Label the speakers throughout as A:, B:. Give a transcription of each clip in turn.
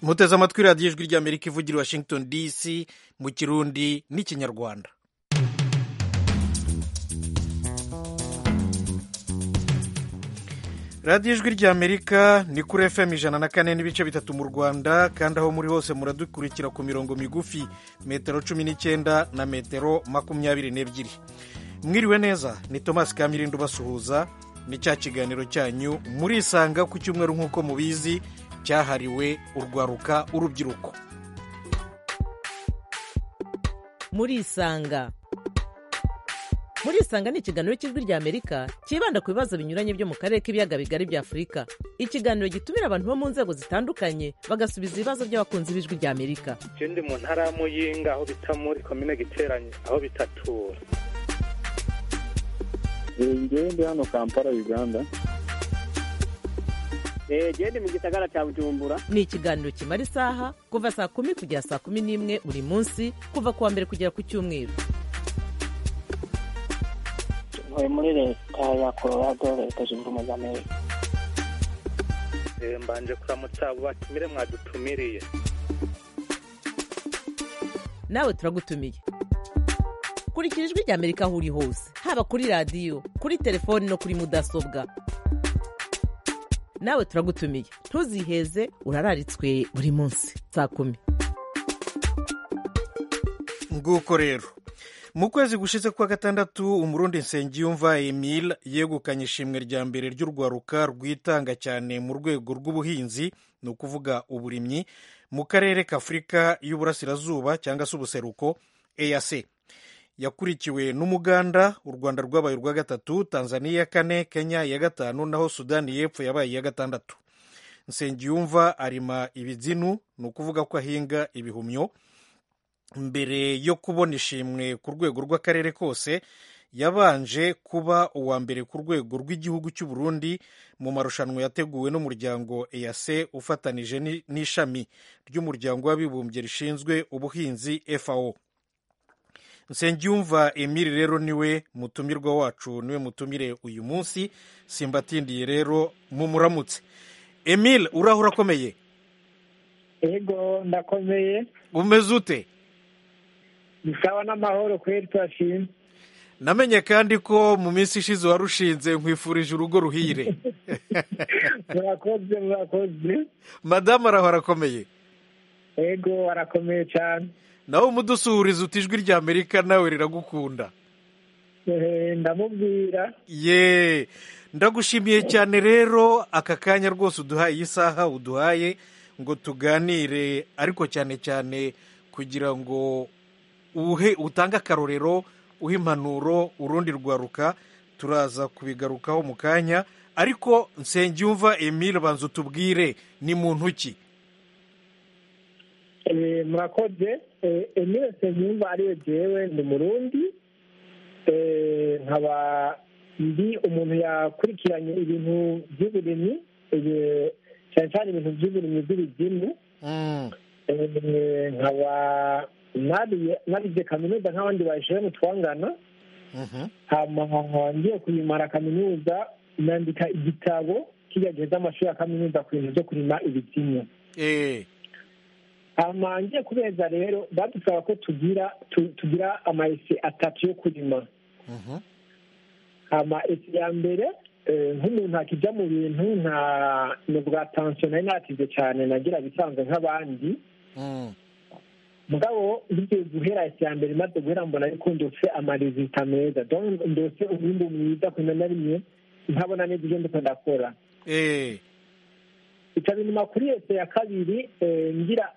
A: muteze amatwi radiyo ijwi ry'amerika ivugira washington dc mu kirundi n'ikinyarwanda radiyo ijwi ry'amerika ni kuri fm ijana na kane n'ibice bitatu mu rwanda kandi aho muri hose muradukurikira ku mirongo migufi metero cumi n'icyenda na metero makumyabiri n'ebyiri mwiriwe neza ni tomasi kamirindo ubasuhuza ni cya kiganiro cyanyu murisanga ku cyumweru nk'uko mubizi cyahariwe urwaruka urubyiruko
B: murisanga murisanga ni ikiganiro cy'ijwi ry'amerika cyibanda ku bibazo binyuranye byo mu karere k'ibiyaga bigari bya afurika ikiganiro gitumira abantu bo mu nzego zitandukanye bagasubiza ibibazo by'abakunzi b'ijwi ry'amerika
C: ndi mu ntara ya muyinga aho bita muri komine giteranye aho bitatura
D: ngewe ndi hano kampala uganda
E: genda mu gisagara cya bujumbura
B: ni ikiganiro kimara isaha kuva saa kumi kugera saa kumi n'imwe buri munsi kuva ku wa mbere kugera ku cyumweru
F: ntuye muri leta ya colorado leta zunze ubumwe za amerika
C: mbanje kuramutsa abo batumire mwadutumiriye
B: nawe turagutumiye kurikira ijwi ry'amerika aho uri hose haba kuri radiyo kuri telefoni no kuri mudasobwa nawe turagutumiye ntuziheze urararitswe buri munsi saa kumi
A: nguko rero mu kwezi gushize kwa gatandatu umurundi nsengiyumva emile yegukanye ishimwe rya mbere ry'urwaruka rwitanga cyane mu rwego rw'ubuhinzi ni ukuvuga uburimyi mu karere k'afurika y'uburasirazuba cyangwa se ubuseruko eac yakurikiwe n'umuganda u rwanda rwabaye urwa gatatu tanzania ya kane kenya ya gatanu naho sudani y'epfo yabaye iya gatandatu nsengiyumva arima ibizinu ni ukuvuga ko ahinga ibihumyo mbere yo kubona ishimwe ku rwego rw'akarere kose yabanje kuba uwa mbere ku rwego rw'igihugu cy'u Burundi mu marushanwa yateguwe n'umuryango EAC ufatanije n'ishami ry'umuryango w'abibumbye rishinzwe ubuhinzi FAO nsengiyumva emile rero niwe mutumirwa wacu niwe mutumire uyu munsi simbatindiye rero mumuramutse emile uraho urakomeye
E: yego ndakomeye
A: umeze ute
E: bisaba n'amahoro kweri turashima
A: namenye kandi ko mu minsi ishize warushinze nkwifurije urugo ruhire
E: murakoze murakoze
A: madamu araho arakomeye
E: yego arakomeye cyane
A: nawe umudusuhuriza uti ijwi rya amerika nawe riragukunda
E: ndamubwira
A: ye ndagushimiye cyane rero aka kanya rwose uduhaye iyi saha uduhaye ngo tuganire ariko cyane cyane kugira ngo uhe utange akarorero uhe impanuro urundi rwaruka turaza kubigarukaho mu kanya ariko nsengiyumva emile banza utubwire ni muntu ki
E: murakoze emile nsengiyumva ariwe jewe ni murundi nkaba ndi umuntu yakurikiranye ibintu by'uburimyi cyane cyane ibintu by'uburimyi bw'ibizimu nkaba nabize kaminuza nk'abandi bajene twangana ngiye kuyimara kaminuza nandika igitabo kijya amashuri ya kaminuza ku bintu byo kurima ibizimu ngiye kubeza rero badusaba ko tugira tugira amayesi atatu yo kurima amayesi ya mbere nk'umuntu akijya mu bintu nta ni bwa tansiyo nari natize cyane nagira bisanzwe nk'abandi mugabo bigiye guhera isi ya mbere maze guhera mbona ariko ndose amarezita meza ndose umwimbu mwiza kumenya na rimwe ntabona neza ibyo ndiko ndakora ikaba inyuma kuri ese ya kabiri ngira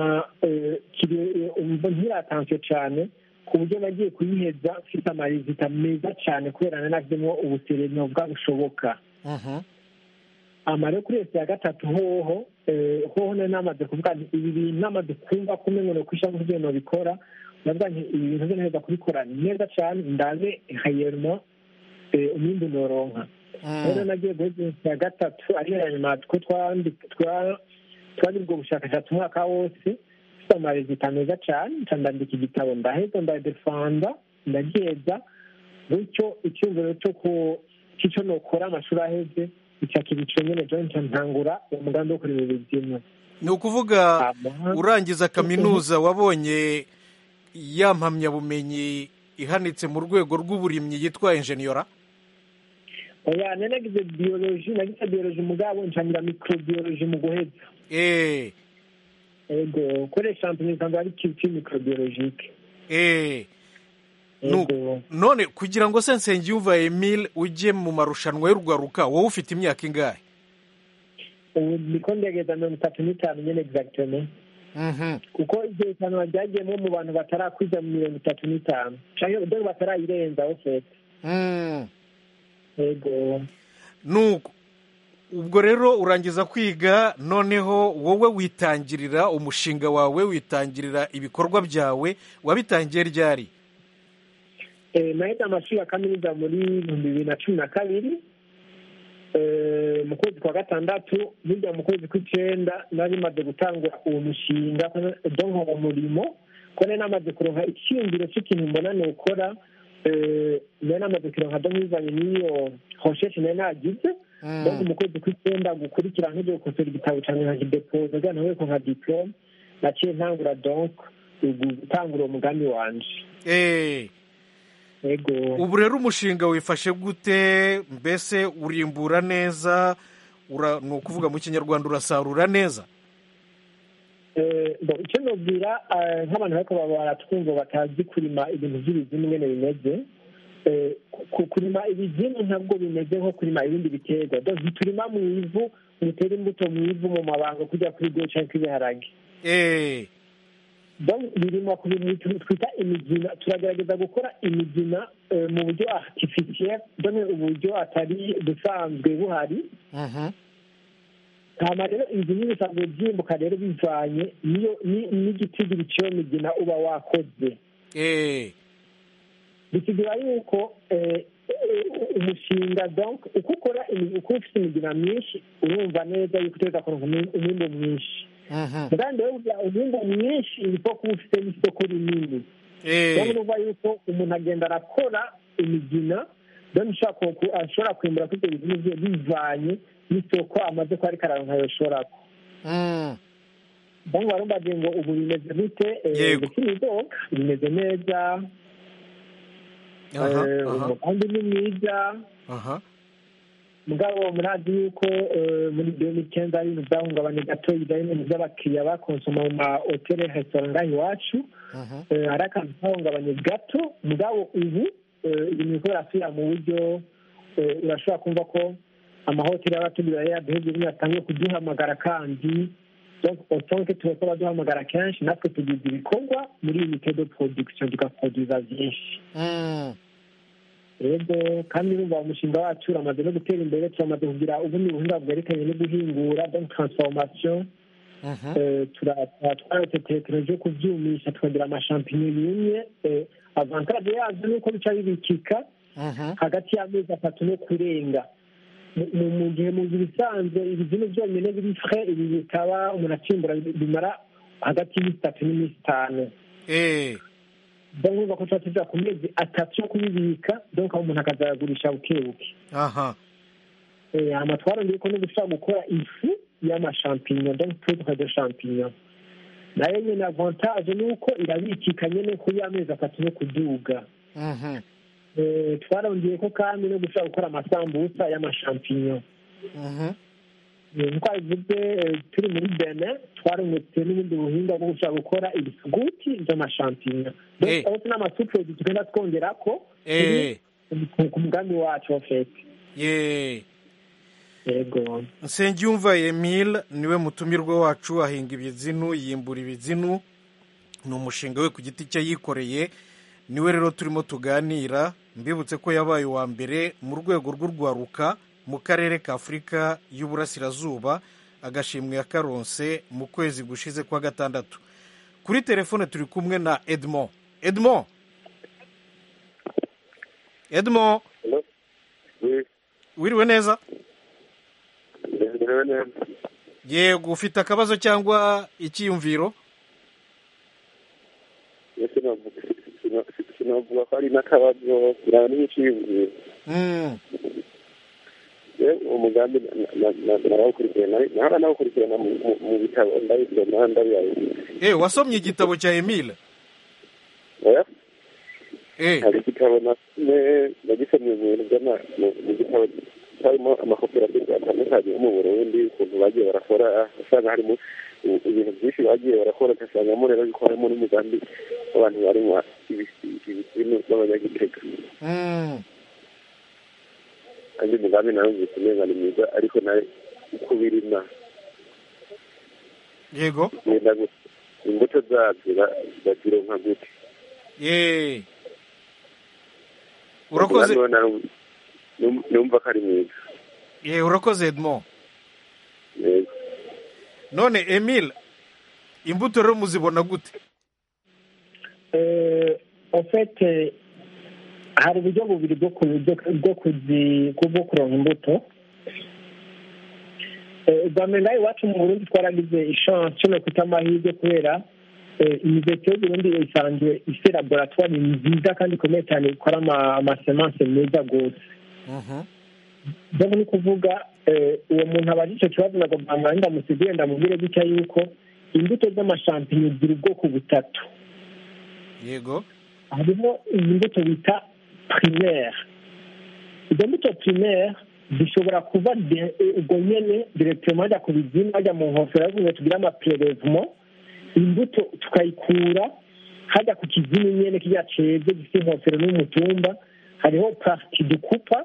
E: ngira atansiyo cyane ku buryo nagiye kuyiheza mfite amarezita meza cyane kubera nanavemo ubusereno bwa bushoboka amare kuri ese ya gatatu hoho hoho nari namaze kuvuga ibi bintu namaze kumva ko umenya ko ishami ry'ibintu bikora navuga nti ibi bintu byo neza kubikora neza cyane ndaze hayermo umwimbu noronka rero nagiye guheza ya gatatu ariyo ya nyuma two twari ubwo bushakashatsi umwaka wose mfite amarezita meza cyane ndandika igitabo ndaheza ndadefanda ndagiheza gutyo icyumviro cyo ku cy'icyo nokora amashuri aheze icya kibico nyine joint ntangura umugambi wo kureba ibibyimwe
A: ni ukuvuga
E: Ama-
A: urangiza kaminuza wabonye ya mpamyabumenyi ihanitse mu rwego rw'uburimyi yitwa enjeniyora
E: oya nari nagize biyoloji nagize biyoloji mugabo nshangira mikorobiyoloji mu guheza
A: eee
E: ego kuri shampiyona usanga ari kipi mikorobiyolojike
A: eee Nu-
E: ego
A: none kugira ngo se nsengiyumva emile ujye mu marushanwa y'urwaruka wowe ufite imyaka ingahe
E: ubu niko ndegeza mirongo itatu n'itanu nyine egizagiteme
A: Mhm.
E: kuko iryo hitanwa ryagiyemo mu bantu batarakwiza mu mirongo itatu n'itanu cyangwa dore batarayirenzaho fete
A: Mm.
E: ego
A: nuko ubwo rero urangiza kwiga noneho wowe witangirira umushinga wawe witangirira ibikorwa byawe wabitangiye ryari
E: Eh, nahise amashuri ya kaminuza muri ibihumbi bibiri na cumi na kabiri Eh, mu kwezi kwa gatandatu bijya mu kwezi kw'icyenda nari maze gutangura uwo mushinga donko uwo murimo ko nari namaze kuronka icyiyumviro cy'ikintu mbona nukora eh, nari namaze kuronka donko bivanye n'iyo hosheshe nari nagize
A: Mm.
E: donko mu kwezi kw'icyenda gukurikira nk'ibyo gukosora igitabo cyanjye nkakidepoza kugira ngo ntabwo nka diplome naciye ntangura donko gutangura uwo mugambi wanje
A: Eh,
E: ego
A: ubu rero umushinga wifashe gute mbese urimbura neza ura- ni ukuvuga mu kinyarwanda urasarura neza
E: Eh, bo, icyo nubwira eh, nk'abantu bariko baba baratwumva batazi kurima ibintu by'ibizimu ingene bimeze eh, ku- kurima ibizimu ntabwo bimeze nko kurima ibindi biterwa donc ntiturima mu ivu ntitera imbuto mu ivu mu mabanga kujya kuri byo canke kw'ibiharage
A: Eh,
E: donc birimwa ku bintu tu- twita imigina turagerageza gukora imigina eh, mu buryo artificiel donc uburyo atari busanzwe buhari
A: mhm.
E: hama rero inzu n'ibisanzwe byimbuka rero bivanye niyo ni- n'igitigiri cy'iyo migina uba wakoze
A: Eh,
E: bisigura yuko eh, eh, umushinga donc uko ukora imi- uko ufite imigina myinshi urumva neza yuko utegereza kuronka umwi- umwimbu mwinshi
A: mhm.
E: kandi rero burya umwimbu mwinshi niko kuba ufite n'isoko rinini
A: Eh,
E: rero urumva yuko umuntu agenda arakora imigina donc ushobora ku- ashobora kwimbura kuri ibyo bintu bye bivanye n'isoko amaze kuba ariko araronka yoshorako
A: mm.
E: bamwe barumbagiye ngo ubu bimeze gute Eh,
A: Yego.
E: ndetse n'idoga bimeze neza
A: aha
E: Eh,
A: aha
E: umugambi ni mwiza
A: aha
E: mugabo murazi yuko eh, muri bibiri n'icyenda ari ibintu byahungabanye gato bijyanye n'ibintu by'abakiriya bakonsoma mu mahoteli resitora ngaha iwacu
A: mhm.
E: Eh, hari akantu kahungabanye gato mugabo ubu eh, ibintu biriko birasubira mu buryo eh, urashobora kumva ko amahoteli y'abatugura yaduhebye bimwe yatangiye kuduhamagara kandi donc autant que turiko baduhamagara kenshi natwe tugize ibikorwa muri unité de production tugaproduza vyinshi
A: Mm.
E: rero kandi urumva umushinga wacu uramaze no gutera imbere turamaze kugira ubundi buhinga bwerekanye no guhingura donc transformation
A: Mhm.
E: Eh, tura- twaretse tekinoloji yo kuvyumisha tukagira amashampinyo yumye Eh, avantage yavyo ni uko bica bibikika
A: Mhm.
E: hagati y'amezi atatu no kurenga Mu- mu mu gihe mu gihe bisanzwe ibizimu byonyine biri frais ibi bikaba umuntu akimbura bimara hagati y'iminsi itatu n'iminsi itanu
A: Eh,
E: donc urumva ko tuba tuja ku mezi atatu yo kubibika donc aho umuntu akazayagurisha bukebuke
A: aha
E: Eh, hama twarongeye ko no gushobora gukora ifu y'amashampinyo donc poudre de champignon nayo nyene avantage ni uko irabikika nyene kuri amezi atatu no kuduga
A: Mhm.
E: Eh, twarongeye ko kandi no gushobora gukora amasambusa y'amashampinyo
A: Mhm.
E: Eh, nkuko bivuze eh, turi muri benin twarungutse n'ubundi buhinga bwo gushobora gukora ibisuguti by'amashampinyo
A: Eh.
E: donc aho n'amasupredi tugenda twongerako
A: Eh,
E: ku- ku mugambi wacu wa fete
A: ye
E: yego
A: nsengiyumva emile niwe mutumirwa wacu ahinga ibizinu yimbura ibizinu ni umushinga we ku giti cye yikoreye niwe rero turimo tuganira mbibutse ko yabaye uwa mbere mu rwego rw'urwaruka mu karere ka afurika y'uburasirazuba agashimwe yakaronse mu kwezi gushize kwa gatandatu kuri telefone turi kumwe na edmond edmond edmond wiriwe neza
G: Nderewe neza
A: yego ufite akabazo cyangwa icyiyumviro
G: ese navuga sina- sinavuga ko ari n'akabazo kiraba n'iciyumviro
A: Mm,
G: rero umugambi narawukurikirana naho nawukurikirana mu bitabo ndabisoma ndabiyaye
A: eh wasomye igitabo cya emile
G: oya
A: eh
G: hari igitabo nasomye nagisomye mu bintu by'ama mu gitabo harimo amakoperative atandukanye yo mu burundi ukuntu bagiye barakora usanga harimo ibintu byinshi bagiye barakora ugasangamo rero yuko harimo n'umugambi w'abantu barinywa ibisinu b'abanyagitega kandi umugambi nawe nzi umenga ni mwiza ariko nawe uko birima
A: yego
G: wenda imbuto zabyo bazironka gute
A: ye urakoze
G: numva ko ari mwiza
A: ye urakoze edmond
G: yego
A: none emile imbuto rero muzibona gute
E: ofete hari uburyo bubiri bwo kuronka imbuto bwa mbere nawe iwacu mu burundi twaragize ishansi no kwita amahirwe kubera imiveto y'uburundi isanzwe ifite laboratwari nziza kandi ikomeye cyane ikora amasemanse meza rwose ni ukuvuga uwo muntu aba ari icyo kibazo ntabwo bwamwanya ndamusigure ndamubwire gutya yuko imbuto z'amashampinyo zigira ubwoko butatu
A: yego
E: harimo iyi mbuto bita primaire izo mbuto primaire zishobora kuba ubwo nyine direkitema hajya ku bizimu hajya mu nkofero ariko tugira amaperevmo imbuto tukayikura hajya ku kizimu nyine kijya ceze gifite inkofero n'umutumba hariho pariti dukupa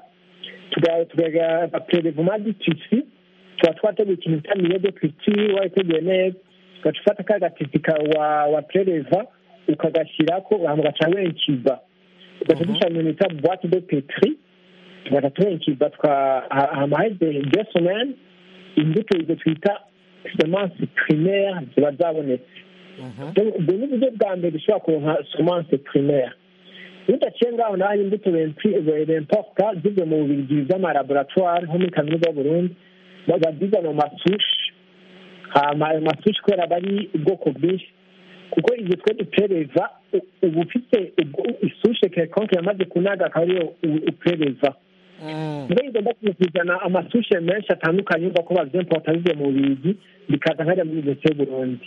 E: tugaga perevoma ditisi tuba twateguye ikintu bita miyo de kitiri wayiteguye neza ugaca ufata ka gatisi wa pereva ukagashyirako ugaca wenkiza ugaca dushyira mu bita buwate de petri tugaca tuwenkiza hamaheze de somene imbuto izo twita semanse primaire ziba zabonetse ubwo ni uburyo bwa mbere dushobora kuronka semanse primaire iyo udaciye ngaho naho imbuto bemporta zivuye mu bubirigi by'amalaboratwari nko muri kaminuza y'uburundi bazizana mu masushi ayo masushi kubera aba ari ubwoko bwinshi kuko igihe twe dupereza uba ufite isushe kekonke yamaze kunaga akaba ariyo upereza mbere igomba kuzana amasushe menshi atandukanye yumva ko bavyemporta bivuye mu bubirigi bikaza nkajya muri universite y'uburundi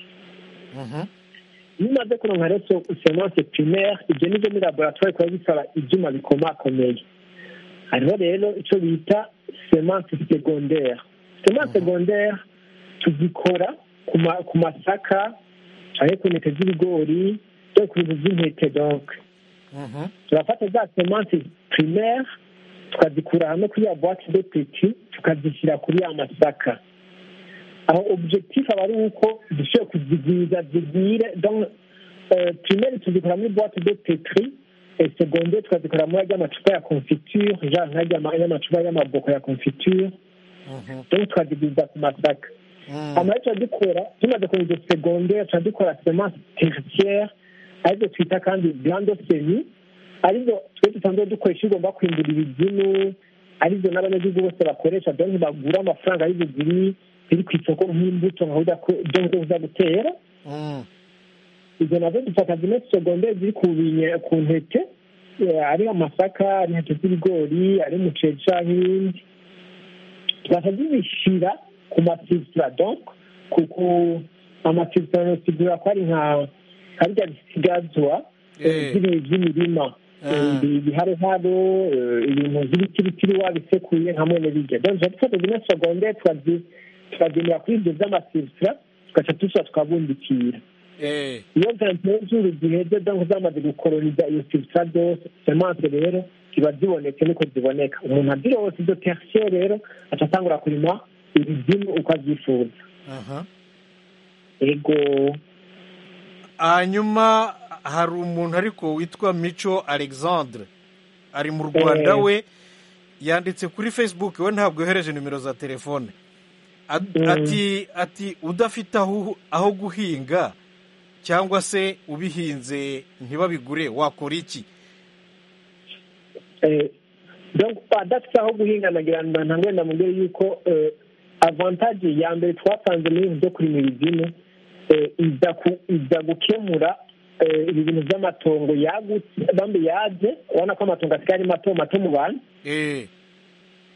E: iyo umaze kuronka rero semanse primaire ibyo nibyo muri laboratwari kuba bisaba ibyuma bikomakomeye hariho rero icyo bita semanse secondaire semanse secondaire tuzikora ku masaka cyangwa ku ntete z'ibigori cyangwa ku bintu by'intete donc turafata za semanse primaire tukazikura hamwe kuri ya boite de petit tukazishyira kuri ya masaka aho objectif aba ari uko dushobora kuzigwiza zigwire donc primaire tuzikora muri boite de petri secondaire tukazikora muri ajya amacupa ya confiture genre nk'ajya y'amacupa y'amaboko ya confiture donc tukazigwiza ku masaka hanyuma tuba dukora tumaze kubona izo secondaire tuba dukora semence tertiaire arizo twita kandi grande semi arizo twe dusanzwe dukoresha igomba kwimbura ibizimu arizo n'abanyagihugu bose bakoresha donc bagura amafaranga arizo ziri ziri ku isoko nk'imbuto nka zo uza gutera izo nazo dufata zimwe segonde ziri ku ntete ari amasaka ari intete z'ibigori ari umuceri cyangwa ibindi tugaca tuzishyira ku mafilitira donc ku amafilitira nosigura ko ari nka karya bisigazwa by'imirima ibiharoharo ibintu by'ibitiritiri wabisekuye hamwe n'ibiryo donc tuba dufata zimwe segonde tukagendera kuri ibyo by'amafilitira tugaca tuza tukabundikira iyo ventilezuru ziheze donc zamaze gukoroniza iyo filitira zose semanse rero ziba zibonetse niko ziboneka umuntu azirose izo tertiaire rero aca atangura kurima ibizimu uko abyifuza ego
A: hanyuma hari umuntu ariko witwa mico alexandre ari mu rwanda we yanditse kuri facebook we ntabwo yohereje nimero za telefone ati ati udafite aho guhinga cyangwa se ubihinze ntibabigure wakora iki
E: adafite aho guhinga nagira ngo ntabwo ndamubwire yuko avantage ya mbere twasanze muri ibi byo kurima ibizimu iza gukemura ibi bintu by'amatongo yagutse bambi yaje ubona ko amatongo asigaye ari mato mato mu bantu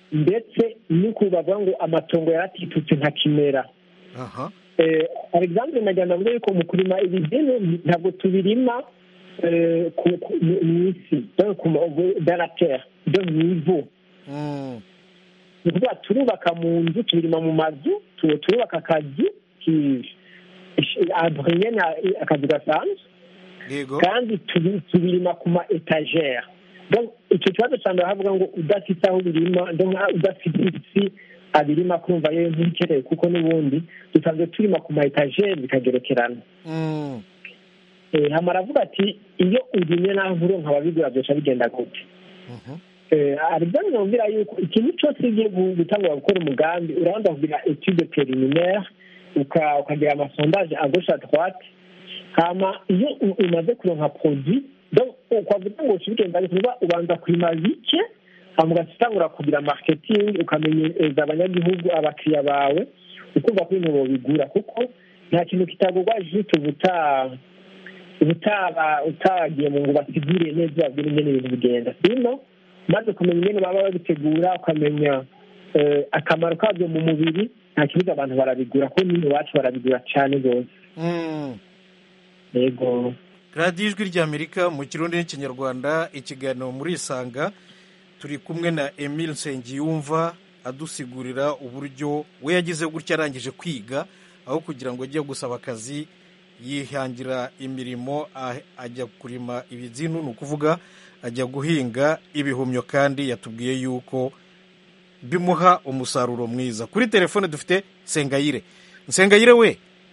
E: ndetse nuko bavuga ngo amatongo yaratitutse nka kimera
A: aha
E: eh, alexandre najyana avuga yuko mu kurima ibigeni ntabwo tubirima eh, ku- ku- mu- mw'isi donc ku ma- dans la terre donc mw'ivu
A: Mm.
E: ni ukuvuga turubaka mu nzu tubirima mu mazu tu- turubaka akazu ki- ish- adrien akazu gasanzwe
A: yego
E: kandi tubi- tubirima ku ma etagere donc icyo kibazo cya mbere havuga ngo udafite aho ubirima donc udafite isi abirima kumva yewe ntibikeneye kuko n'ubundi dusanzwe turima ku ma etagere bikagerekerana
A: Mm.
E: Eh, hama aravuga ati iyo urimye naho nkuronka ababigura byoca bigenda gute
A: Mhm.
E: aribyo numvira yuko ikintu cyose iyo ugiye gu- gutangura gukora umugambi urabanza kugira etude preliminaire uka- ukagira amasondaje à gauche à droite hama iyo u- umaze kuronka produit donc ukwavuga ngo ushibigenda kuba ubanza kurima bike hama ugatangura kugira marketing ukamenyereza abanyagihugu abakiriya bawe ukumva ko ibintu bobigura kuko nta kintu kitagurwa juste ubuta ubutaba utagiye mu ngo basigure neza babwire ingene ibintu bigenda sino maze kumenya ingene baba babitegura ukamenya eh, akamaro kabyo mu mubiri nta kibuza abantu barabigura kuko nyine iwacu barabigura cyane rwose
A: Mm.
E: yego
A: radiyo ijwi ry'amerika mu kirundi n'ikinyarwanda ikiganiro muri isanga turi kumwe na emile nsengiyumva adusigurira uburyo we yagize gutya arangije kwiga aho kugira ngo ajye gusaba akazi yihangira imirimo a- ajya kurima ibizinu ni ukuvuga ajya guhinga ibihumyo kandi yatubwiye yuko bimuha umusaruro mwiza kuri telefone dufite nsengayire nsengayire we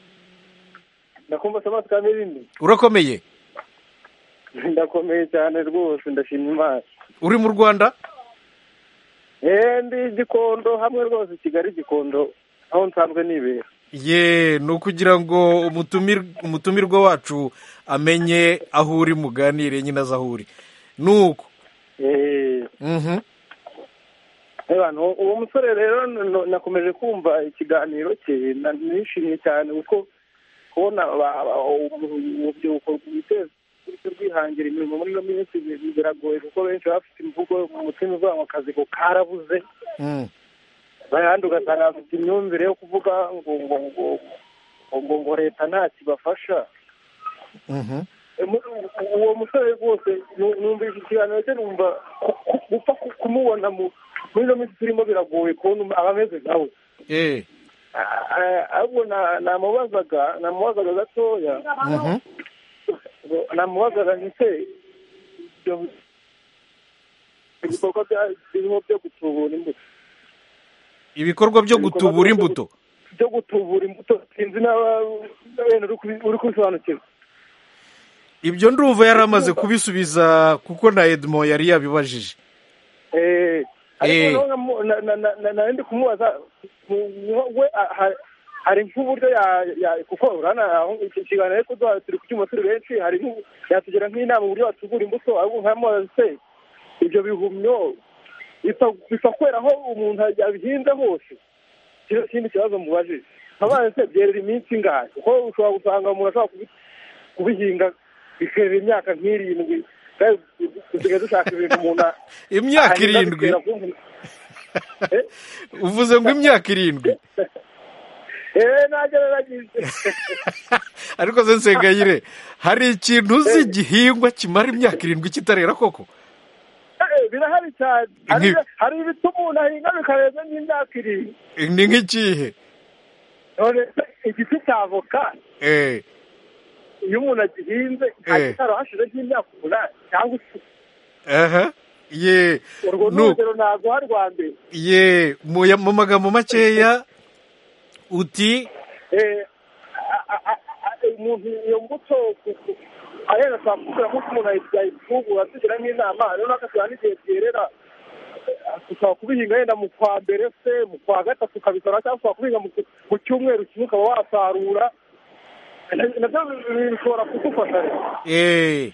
G: ndakumva samasi ka mirindi
A: urakomeye
G: ndakomeye cyane rwose ndashima imana
A: uri mu rwanda
G: eee ndi gikondo hamwe rwose kigali gikondo aho nsanzwe nibera
A: ye ni ukugira ngo umutumir- umutumirwa wacu amenye aho uri muganire nyine azi aho uri ni uko
G: eee
A: Mhm.
G: abantu uwo musore rero n- n- nakomeje kumva ikiganiro cye na- nishimye cyane kuko kubona aba- aba- urubyiruko rwiteza ruri rwihangira imirimo muri ino minsi bi- biragoye kuko benshi baba bafite imvugo mu mutima uvuga ngo akazi ko karabuze
A: Mm.
G: abandi ugasanga bafite imyumvire yo kuvuga ngo ngo ngo ngo ngo leta nta kibafasha
A: Mhm.
G: Mu- uwo musore rwose nu- numvise ikiganiro cye numva ku- ku- gupfa ku- kumubona mu- muri ino minsi turimo biragoye kubona abameze nkawe
A: Eh.
G: Ah, ahubwo na- namubazaga namubazaga gatoya
A: Mhm.
G: ngo- namubazaga nti se ibyo ibikorwa bya- birimo byo gutubura imbuto
A: ibikorwa byo gutubura imbuto
G: byo gutubura imbuto sinzi n'aba wenda uri kubi- uri kubisobanukirwa
A: ibyo ndumva yari amaze kubisubiza kuko na edmond yari yabibajije
G: Eh, ariko
A: Eh.
G: noneho nkamu- na- na- na- na- nari ndi kumubaza mu- mu- we ah, ha- hari nk'uburyo ya- ya- kuko urabona aho iki kiganiro ariko duha- turi kucyuma turi benshi hari nk'u- yatugira nk'inama uburyo watugura imbuto ahubwo nkamubaza se ibyo bihumyo bipfa bipfa kwera aho umuntu yabihinze hose kino kindi kibazo mubajije nkabaye se byerera iminsi ingahe kuko ushobora gusanga umuntu ashobora kubi- kubihinga bikerera imyaka nk'irindwi kandi dusigaye dushaka ibintu umuntu a-
A: imyaka
G: ahinga
A: irindwi
G: bikera kumva- Eh?
A: uvuze ngo imyaka irindwi
G: eh nagererageje
A: ariko se nsengayire hari ikintu uzi igihingwa kimara imyaka irindwi kitarera koko
G: Eh, birahari cyane hari
A: Nki-
G: hari ibituma umuntu ahinga bikarenza nk'imyaka irindwi
A: ni nk'ikihe
G: none igiti cya avoka
A: Eh.
G: iyo umuntu agihinze
A: Eh.
G: kitaro hashize nk'imyaka umunani cyangwa icumi
A: aha ye
G: urwo ni
A: Nu-
G: urugero ntabwo hari rwa mbere
A: ye mu ya- mu magambo makeya uti
G: Eh, a- a- a- a- umuntu iyo mbuto ku- ku- arenda ashobora kugira nk'uko umuntu yayifungura tugira nk'inama rero nakashyira n'igihe byerera tukaba kubihinga yenda mu kwa mbere se mu kwa gatatu ukabisora cyangwa ukaba kubihinga mu ku- mu cyumweru kimwe ukaba wasarura nabyo bi- bishobora kugufasha rero
A: eh,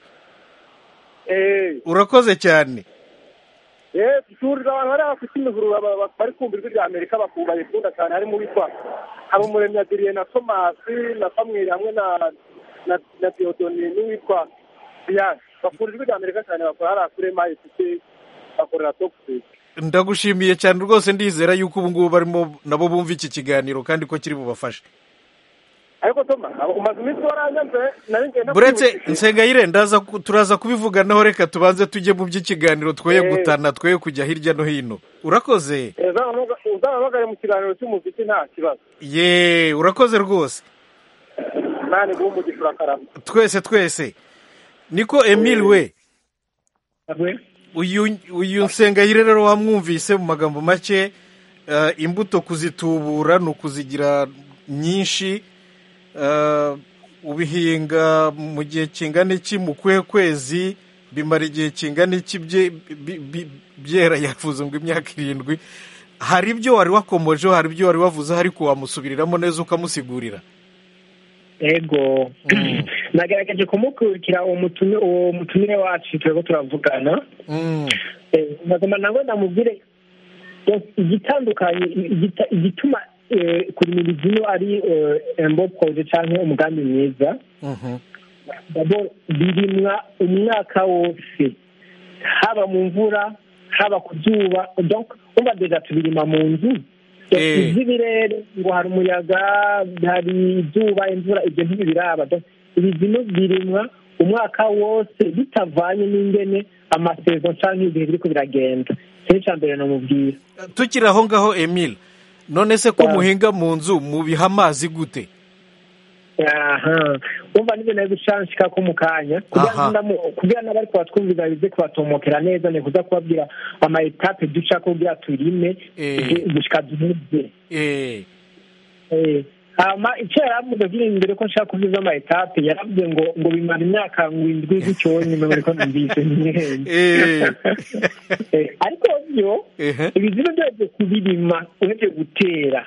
G: Eh,
A: urakoze cyane
G: eh, duhurira abantu bari bafite imihurura ba- ba- bari kumva ijwi rya amerika bakumva bayikunda cyane harimo uwitwa habumuremyi adiriye na tomasi na famweri hamwe na na na theodoni n'uwitwa diane bakunda ijwi rya amerika cyane bakora hariya kuri mayifite bakorera tokisi
A: ndagushimiye cyane rwose ndizera yuko ubu ngubu barimo nabo bumva iki kiganiro kandi ko kiri bubafashe
C: ariko toma umaze iminsi warangaze nari ngenda
A: buretse nsengayire ndaza ku- turaza kubivuganaho reka tubanze tujye mu by'ikiganiro twoye
C: Eh.
A: gutana twoye kujya hirya no hino urakoze
C: uzahamagare mu kiganiro cy'umuziki nta kibazo
A: ye urakoze rwose
C: nani guha umugisha urakarama
A: twese twese niko emile we uyu uyu nsengayire rero wamwumvise mu magambo make eh, imbuto kuzitubura ni ukuzigira nyinshi eh, ubihinga mu gihe kingana iki mu kuhe kwezi bimara igihe kingana iki bye- bi- bi- byera yavuze ngo imyaka irindwi hari ibyo wari wakomojeho hari ibyo wari wavuze ariko wamusubiriramo neza ukamusigurira
E: ego nagerageje kumukurikira uwo mutumire uwo mutumire wacu turiko turavugana
A: Mm,
E: Eh, nkagoma nawe ndamubwire yes, igitandukanye igita- igituma eh, kurimira ino ari embo proje canke umugambi mwiza
A: mhm.
E: dabo birimwa umwaka wose haba mu mvura haba ku zuba donc umva deja tubirima mu nzu
A: Eh.
E: ivy'ibirere ngo hari umuyaga hari izuba imvura ibyo ntibiraba Donc, ibi bino birimwa umwaka wose bitavanye n'ingene amasezo canke ibihe biriko biragenda cyo ica mbere namubwira
A: tukiri aho ngaho emile none se ko
E: Ah.
A: muhinga mu nzu mubiha amazi gute
E: aha umva nibyo nari gucanshika ko mu kanya kugira
A: Aha.
E: ngo ndamu- kugira n'abari kubatwumviza bize kubatomokera neza ni kuza kubabwira ama etape ducako kugira turime
A: Eh.
E: gushika duhuze
A: Eh,
E: Eh, hama icyo yaravuze kiri imbere ko nshaka kuvuza ama etape yaravuze ngo ngo bimara imyaka ngo indwi gutyo nyuma ngo ariko numvise
A: Eh.
E: Eh, ariko byo
A: ehe.
E: ibizima byose kubirima urebye gutera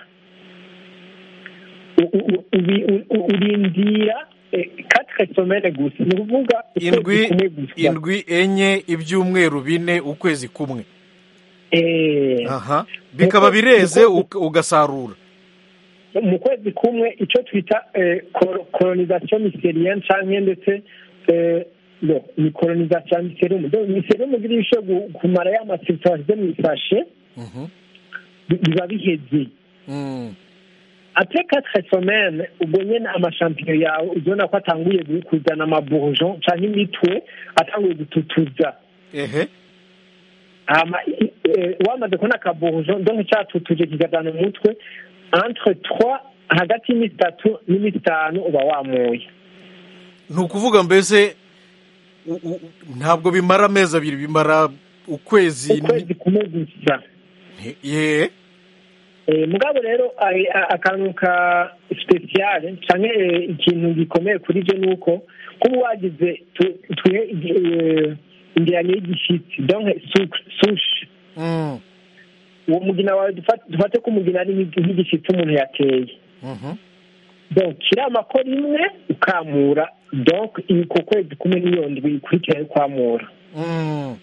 E: u- u- ubi- u- u- urindira katire somene gusa ni ukuvuga ukwezi
A: indwi
E: kumwe gusa
A: indwi enye ibyumweru bine ukwezi kumwe
E: Eh,
A: aha bikaba bireze uka- ugasarura
E: mu kwezi kumwe icyo twita koronisation miserienne canke ndetse eh, no ni koronisation miserium donc miserium ugira ibishe kumara ya masirita washyize mu isashe
A: Mhm.
E: bi- biba biheze
A: Mm.
E: ate quatre semaines ubwo nyene amashampinyo yawe uzibona ko atanguye gu- kuzana amabourgeon canke imitwe atanguye gututuza
A: ehe
E: hama i- eh, wamaze kubona akabourgeon donc catutuje kikazana umutwe entre trois hagati y'iminsi itatu n'iminsi itanu uba wamuye
A: ni ukuvuga mbese u- u- ntabwo bimara amezi abiri bimara ukwezi ni-
E: ukwezi kumwe gusa
A: ye
E: Eh, mugabo rero ari- a- akantu ka speciale canke eh, ikintu gikomeye kuri byo ni uko kuba wagize tu- twihe eh, ingeranyo y'igishitsi donc su- sushi
A: Mm.
E: uwo mugina wawe dufa- dufate ko umugina ari nk'igi- nk'igishitsi umuntu yateye
A: Mhm.
E: donc kirama ko rimwe ukamura donc ku kwezi kumwe n'iyo ndwi ikurikira yo kwamura
A: Mm.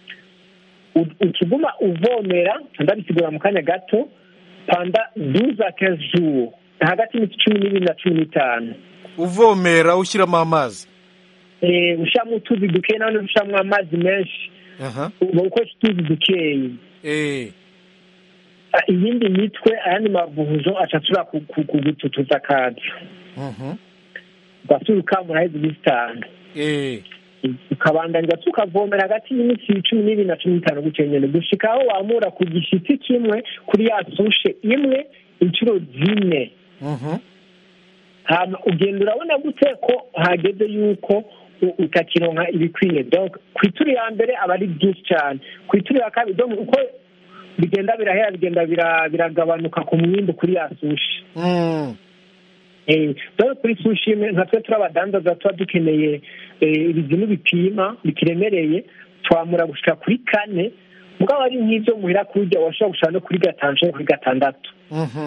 E: U- ukiguma uvomera ndabisigura mu kanya gato panda douze a quinze jours hagati y'iminsi cumi n'ibiri na cumi n'itanu
A: uvomera ushyiramo amazi
E: Eh, ushyiramo utuzi dukeyi nawe ushyiramo amazi menshi
A: aha
E: uba ukoresha utuzi dukeyi
A: eh
E: Ah, iyindi mitwe ayandi mabuhuzo aca ashobora ku- ku- kugututuza akazi
A: Mhm.
E: ugasubira ukamura heza iminsi itanu
A: eh
E: ukabandanya ukavomera hagati y'iminsi cumi n'ibiri na cumi n'itanu gutyo nyine gushika aho wamura ku gishitsi kimwe kuri ya sushe imwe inshuro zine
A: Mhm.
E: hama ugenda urabona gute ko hageze yuko u- utakironka ibikwiye donc ku ituru ya mbere aba ari byinshi cyane ku ituru ya kabiri donc uko bigenda birahera bigenda bira- biragabanuka ku mwimbu kuri ya sushi
A: Mm.
E: Eh, dore kuri sushi imwe nka twe turi abadandaza tuba dukeneye eh, ibizinu bipima bikiremereye twamura gushika kuri kane mugabo ari nk'ibyo muhira kurya washobora gushika no kuri gatanu canke kuri gatandatu
A: Mhm.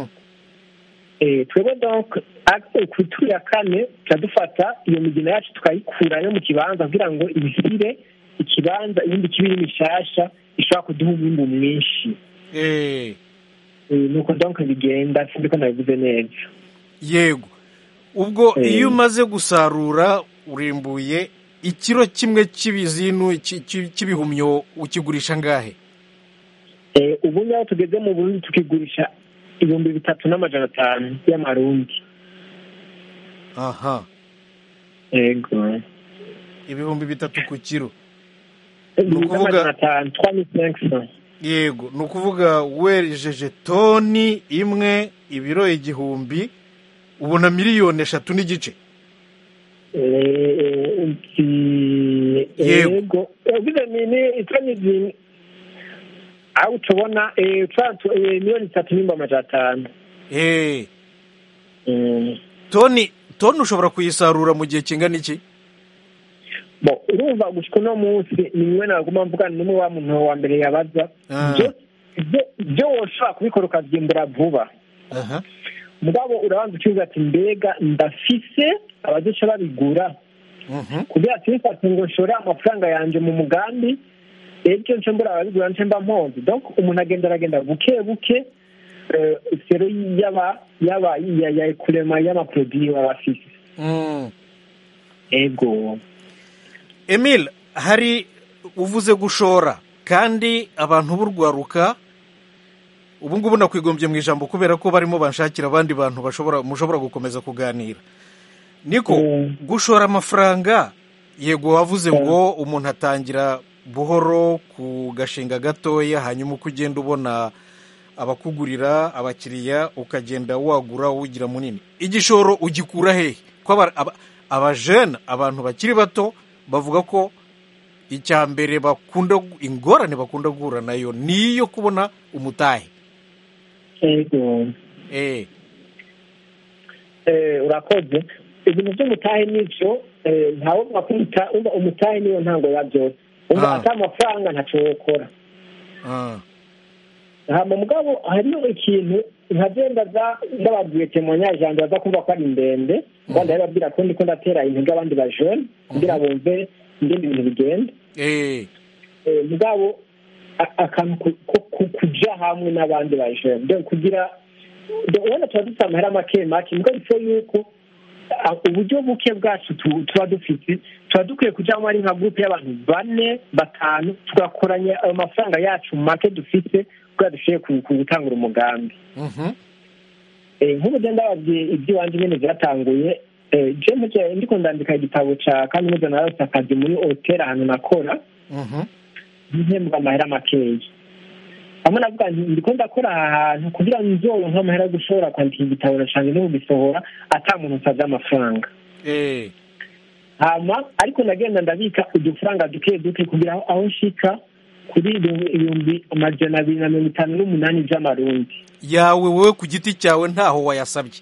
E: Eh, twebwe donc ak- ku ituru ya kane tuca dufata iyo migina yacu tukayikurayo mu kibanza kugira ngo ibisire ikibanza ibindi kibiri mishasha ishobora kuduha umwimbu mwinshi
A: eh
E: Eh, nuko donc bigenda sindi ko nabivuze neza
A: yego ubwo
E: Eh.
A: iyo umaze gusarura urimbuye ikiro kimwe cy'ibizinu cy- cy- cy'ibihumyo ukigurisha ngahe
E: Eh, ubu ngaho tugeze mu burundi tukigurisha ibihumbi bitatu n'amajana atanu y'amarundi
A: aha
E: yego
A: ibihumbi bitatu ku kiro
E: ibihumbi
A: ukuvuga-
E: n'amajana atanu trois mille cinq cents
A: yego ni ukuvuga wejeje toni imwe ibiro igihumbi ubona miliyoni eshatu n'igice
E: Eh, nti-
A: Yego.
E: yego ugize nini itoni zimwe aho tubona eh, twa- tu- eh, miliyoni zitatu n'ibihumbi amajana atanu
A: Eh,
E: Mm.
A: toni toni ushobora kuyisarura mu gihe kingana iki
E: bo urumva gushika uno munsi ni mwe naguma mvugana n'umwe wa muntu wa mbere yabaza
A: Ah.
E: byo byo- byo woshobora kubikora ukavyimbura vuba
A: aha
E: mugabo urabanza ukibuza ati mbega ndafise abazoca babigura
A: Mhm.
E: kugira ati bifate ngo nshore amafaranga yanje mu mugambi ejo nce mbura ababigura nce mba mponze donc umuntu agenda aragenda buke buke eh, sero yaba yaba ya ya kurema y'amaproduit baba bafise
A: Mm.
E: ego
A: emile hari uvuze gushora kandi abantu b'urwaruka ubu ngubu nakwigombye mu ijambo kubera ko barimo banshakira abandi bantu bashobora mushobora gukomeza kuganira niko
E: Mm.
A: gushora amafaranga yego wavuze ngo umuntu atangira buhoro ku gashinga gatoya hanyuma uko ugenda ubona abakugurira abakiriya ukagenda wagura uwugira munini igishoro ugikura hehe ko aba- aba- abajene abantu bakiri bato bavuga ko icya mbere bakunda ingorane bakunda guhura nayo ni iyo kubona umutahe
E: ego
A: eh
E: Eh, urakoze ibintu by'umutahe n'ibyo eh, ntawe wakwita umva umutahe niyo ntango ya byose umva
A: Ah.
E: ata amafaranga ntaco wokora
A: ah,
E: hama mugabo hariho ikintu nkagenda za ndababwiye temoignage yanjye baza kumva ko ari ndende kandi babwira ko ndiko ndatera intege abandi bajene kugira bumve ingene ibintu bigenda
A: eh
E: Eh, mugabo a- akantu ku- ku- ku- kuja hamwe n'abandi bajene donc kugira donc ubona tuba dufite amahera make make mugabo bifo yuko a- uburyo buke bwacu tu- tuba dufite tuba dukwiye kujyamo ari nka gurupe y'abantu bane batanu tugakoranya ayo mafaranga yacu make dufite kugira dushoboye ku- ku gutangura umugambi
A: mhm,
E: Eh, nk'ubu ugenda babwiye iby'iwanjye nyine byatanguye eh, je mpuje ndiko ndandika igitabo ca kaminuza narose akazi muri hoteli ahantu nakora
A: mhm,
E: mpembwa amahera makeya hamwe navuga nti ndiko ndakora aha hantu kugira ngo nzoronke amahera yo gushobora kwandika igitabo nacanje no kugisohora ata muntu nsavye amafaranga
A: eh
E: hama ariko ndagenda ndabika udufaranga duke duke kugira aho- aho nshika kuri ibihumbi- ibihumbi amajana abiri na mirongo itanu n'umunani vy'amarundi
A: yawe wowe ku giti cyawe ntaho wayasabye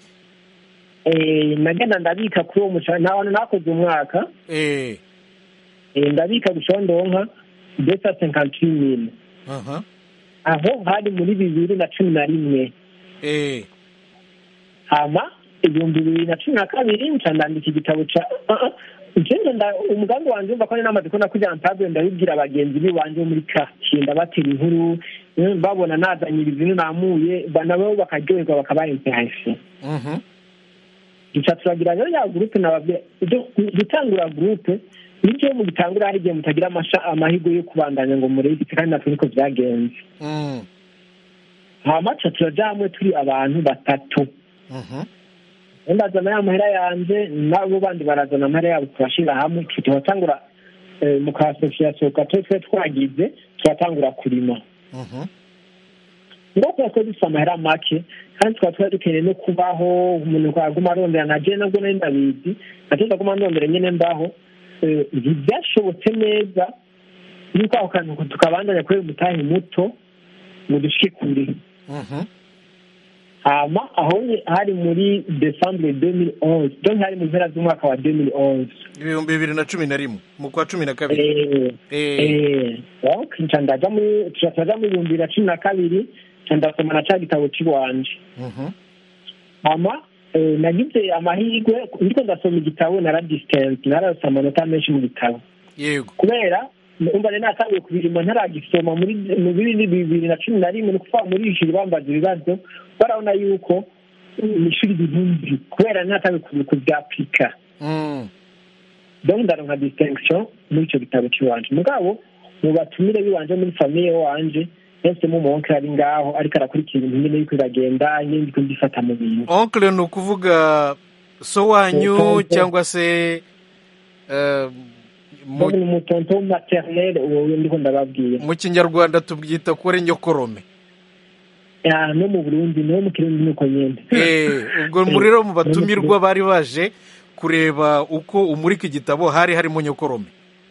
E: Eh, nagenda ndabika kuri uwo mushahara nta bantu nakoze umwaka
A: eh
E: Eh, ndabika gushaka ndonka desa senkanti mille
A: aha
E: aho hari muri bibiri na cumi na rimwe
A: eh
E: hama ibihumbi bibiri na cumi na kabiri nca ndandika igitabo ca njene nda umugambi wanje umva ko namaze ko nakugira ntabwe ndabibwira bagenzi biwanje bo muri quartier ndabatera inkuru eh, babona nazanye ibintu namuye ba- nabo bakaryoherwa bakabaha interesse
A: mhm,
E: duca turagira rero ya gurupe nababwira ibyo gutangura gurupe nibyo mu gitangura hari igihe mutagira amasha amahirwe yo kubandanya ngo murebite kandi natwe niko byagenze
A: mm,
E: hama ca turaja hamwe turi abantu batatu
A: mhm,
E: ndazana ya mahera yanje nabo bandi barazana amahera yabo turashira hamwe turatangura eh, mu ka association gato twe twagize turatangura kurima
A: mhm,
E: ngo kuba twe dufite amahera make kandi tukaba twari dukeneye no kubaho umuntu aguma arondera na je nabwo nari ndabizi nacyo ndaguma ndondera nyene mbaho Eh, ntibyashobotse neza yuko ako kantu tukabandanya kubera umutahe muto ngo dushike kure
A: mhm,
E: hama aho nye- hari muri decembre 2011 donc hari mu mpera z'umwaka wa 2011
A: ibihumbi bibiri na cumi na rimwe mu kwa cumi na kabiri
E: Eh,
A: eh
E: eh, donc nca ndaja muri tuca turaja mu bihumbi bibiri na cumi na kabiri nca ndasoma na ca gitabo c'iwanje
A: mhm,
E: hama eh, nagize amahirwe ndiko ndasoma igitabo naradistance nararose amanota menshi mu gitabo
A: yego
E: kubera umva rero natangiye kubirima ntaragisoma muri mu bibiri bibiri na cumi na rimwe ni ukuvuga muri iri joro bambaza ibibazo barabona yuko mu ishuri bihumbi kubera natangiye kubyapika
A: mm,
E: donc ndaronka distinction muri ico gitabo c'iwanje mugabo mu batumire biwanje muri famiye wanje yahisemo umuwonkere ari ngaho ariko arakurikira ibintu nyine yuko biragenda nyine ndiko mbifata mu bintu
A: onkle ni ukuvuga so wanyu
E: Tonton.
A: cyangwa se eh, mu-
E: ni umutonto maternelle uwo ndiko ndababwira
A: mu kinyarwanda tubyita ko ari nyokorome
E: Ya, no mu burundi no mu kirundi nuko nyene
A: Eh, ubwo muri rero mu batumirwa bari baje kureba uko umurika igitabo hari harimo nyokorome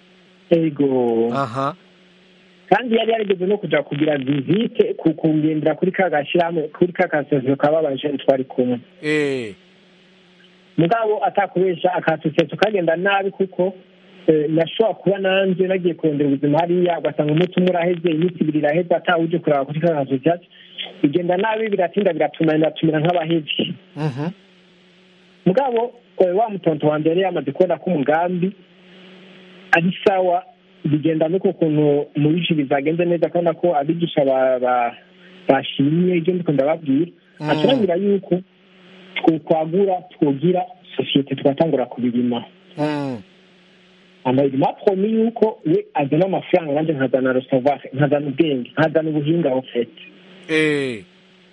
E: ego
A: aha
E: kandi yari yarigeze no kuja kugira visite ku- kungendera kuri ka gashyirahamwe kuri ka kasosiyete kababajene twari kumwe
A: eh,
E: mugabo atakubesha akasosiyete kagenda nabi kuko eh, nashobora kuba nanje nagiye kurondera ubuzima hariya ugasanga umunsi umwe uraheze iminsi ibiri iraheze atawuje kuraba kuri ka kasosiyete bigenda nabi biratinda biratunanira tumera nk'abahevye
A: mhm,
E: mugabo eh, wa mutonto wa mbere yamaze kubona ko umugambi ari sawa bigenda nuko kuntu mu bice bizagenze neza kubona ko abigisha ba- ba- bashimye ibyo ndiko ndababwira
A: Mm.
E: aturabwira yuko twokwagura twogira sosiyete tugatangura kubirima
A: mm,
E: amayirima promi yuko we azana amafaranga nanjye nkazana reservoir nkazana ubwenge nkazana ubuhinga ofete
A: eh,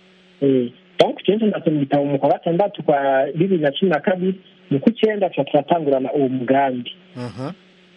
E: donc kenshi ndasoma igitabo mu kwa gatandatu kwa bibiri na cumi na kabiri mu kw'icyenda tuba turatangurana uwo mugambi
A: aha,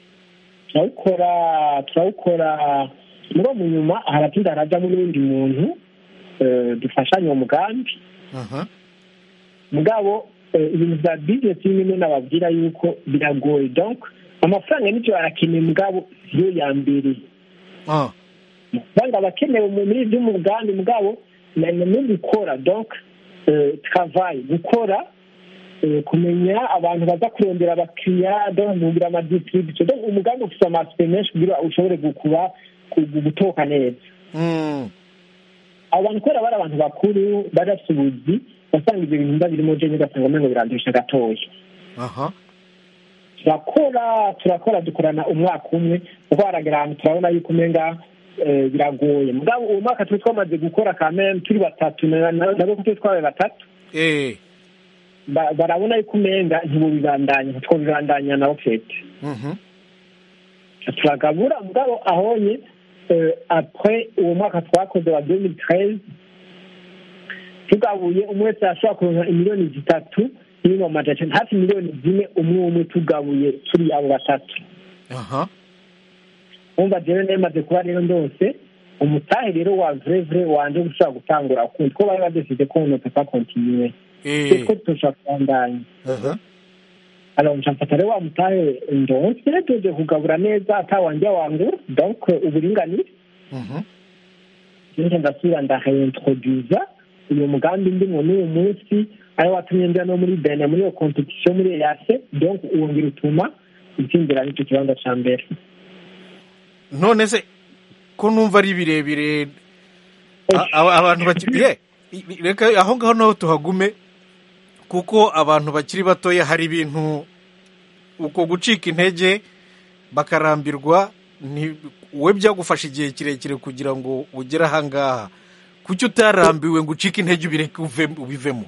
E: turawukora turawukora muri uwo munyuma haratinda harajamo n'uwundi muntu eh, dufashanya uwo mugambi
A: aha,
E: mugabo eh, ibintu bya bizinesi bimwe nababwira yuko biragoye donc amafaranga n'ibyo arakeneye mugabo siyo ya mbere
A: ah,
E: amafaranga aba akenewe mu- muri by'umugambi mugabo na- na- no gukora donc eh, travail gukora eh, kumenya abantu baza kurondera abakiriya donc mugira amadistribution donc umugambi ufite amasipe menshi kugira ushobore gukuba gu- gutoka neza
A: mm,
E: abo bantu kubera bari abantu bakuru bari bafite ubuzi basanga ibyo bintu birimo jenye ugasanga umengo birandusha gatoya
A: aha,
E: turakora turakora dukorana umwaka umwe kuko haragera ahantu turabona yuko umenga eh, biragoye mugabo uwo mwaka turi twamaze gukora kameme turi batatu na- na- nabo kuko twabaye batatu
A: eh,
E: ba- barabona yuko umenga ntibubibandanya ntitwobibandanya na ofete
A: mhm,
E: turagabura mugabo ahonye eh, après uwo mwaka twakoze wa 2013 tugabuye umwe wese yashobora kuronka imiliyoni zitatu n'ibihumbi amajana icenda hafi miliyoni zine umwe umwe tugabuye turi abo batatu
A: aha,
E: umva jewe nemaze kuba rero ndose umutahe rero wa vrai vrai wanje gushobora gutangura ukundi ko bari badeside ko uno pepa kontinue
A: eh,
E: ko tushobora kubandanya
A: aha,
E: alors nshafata rero wa mutahe ndonse tuje kugabura neza ata wanje wangu donc uburinganire
A: mhm,
E: nje ndasubira ndahintroduza uyu mugambi ndimo n'uyu munsi ari watumye njya no muri bene muri iyo competition muri eyase donc wongera utuma utsindira n'icyo kibanza ca mbere
A: none se ko numva ari birebire a- aba- abantu bakiri ye i- reka aho ngaho naho tuhagume kuko abantu bakiri batoya hari ibintu uko gucika intege bakarambirwa ni we byagufasha igihe kirekire kugira ngo ugere aha ngaha kuki utarambiwe ngo ucike intege ubireke uve- ubivemo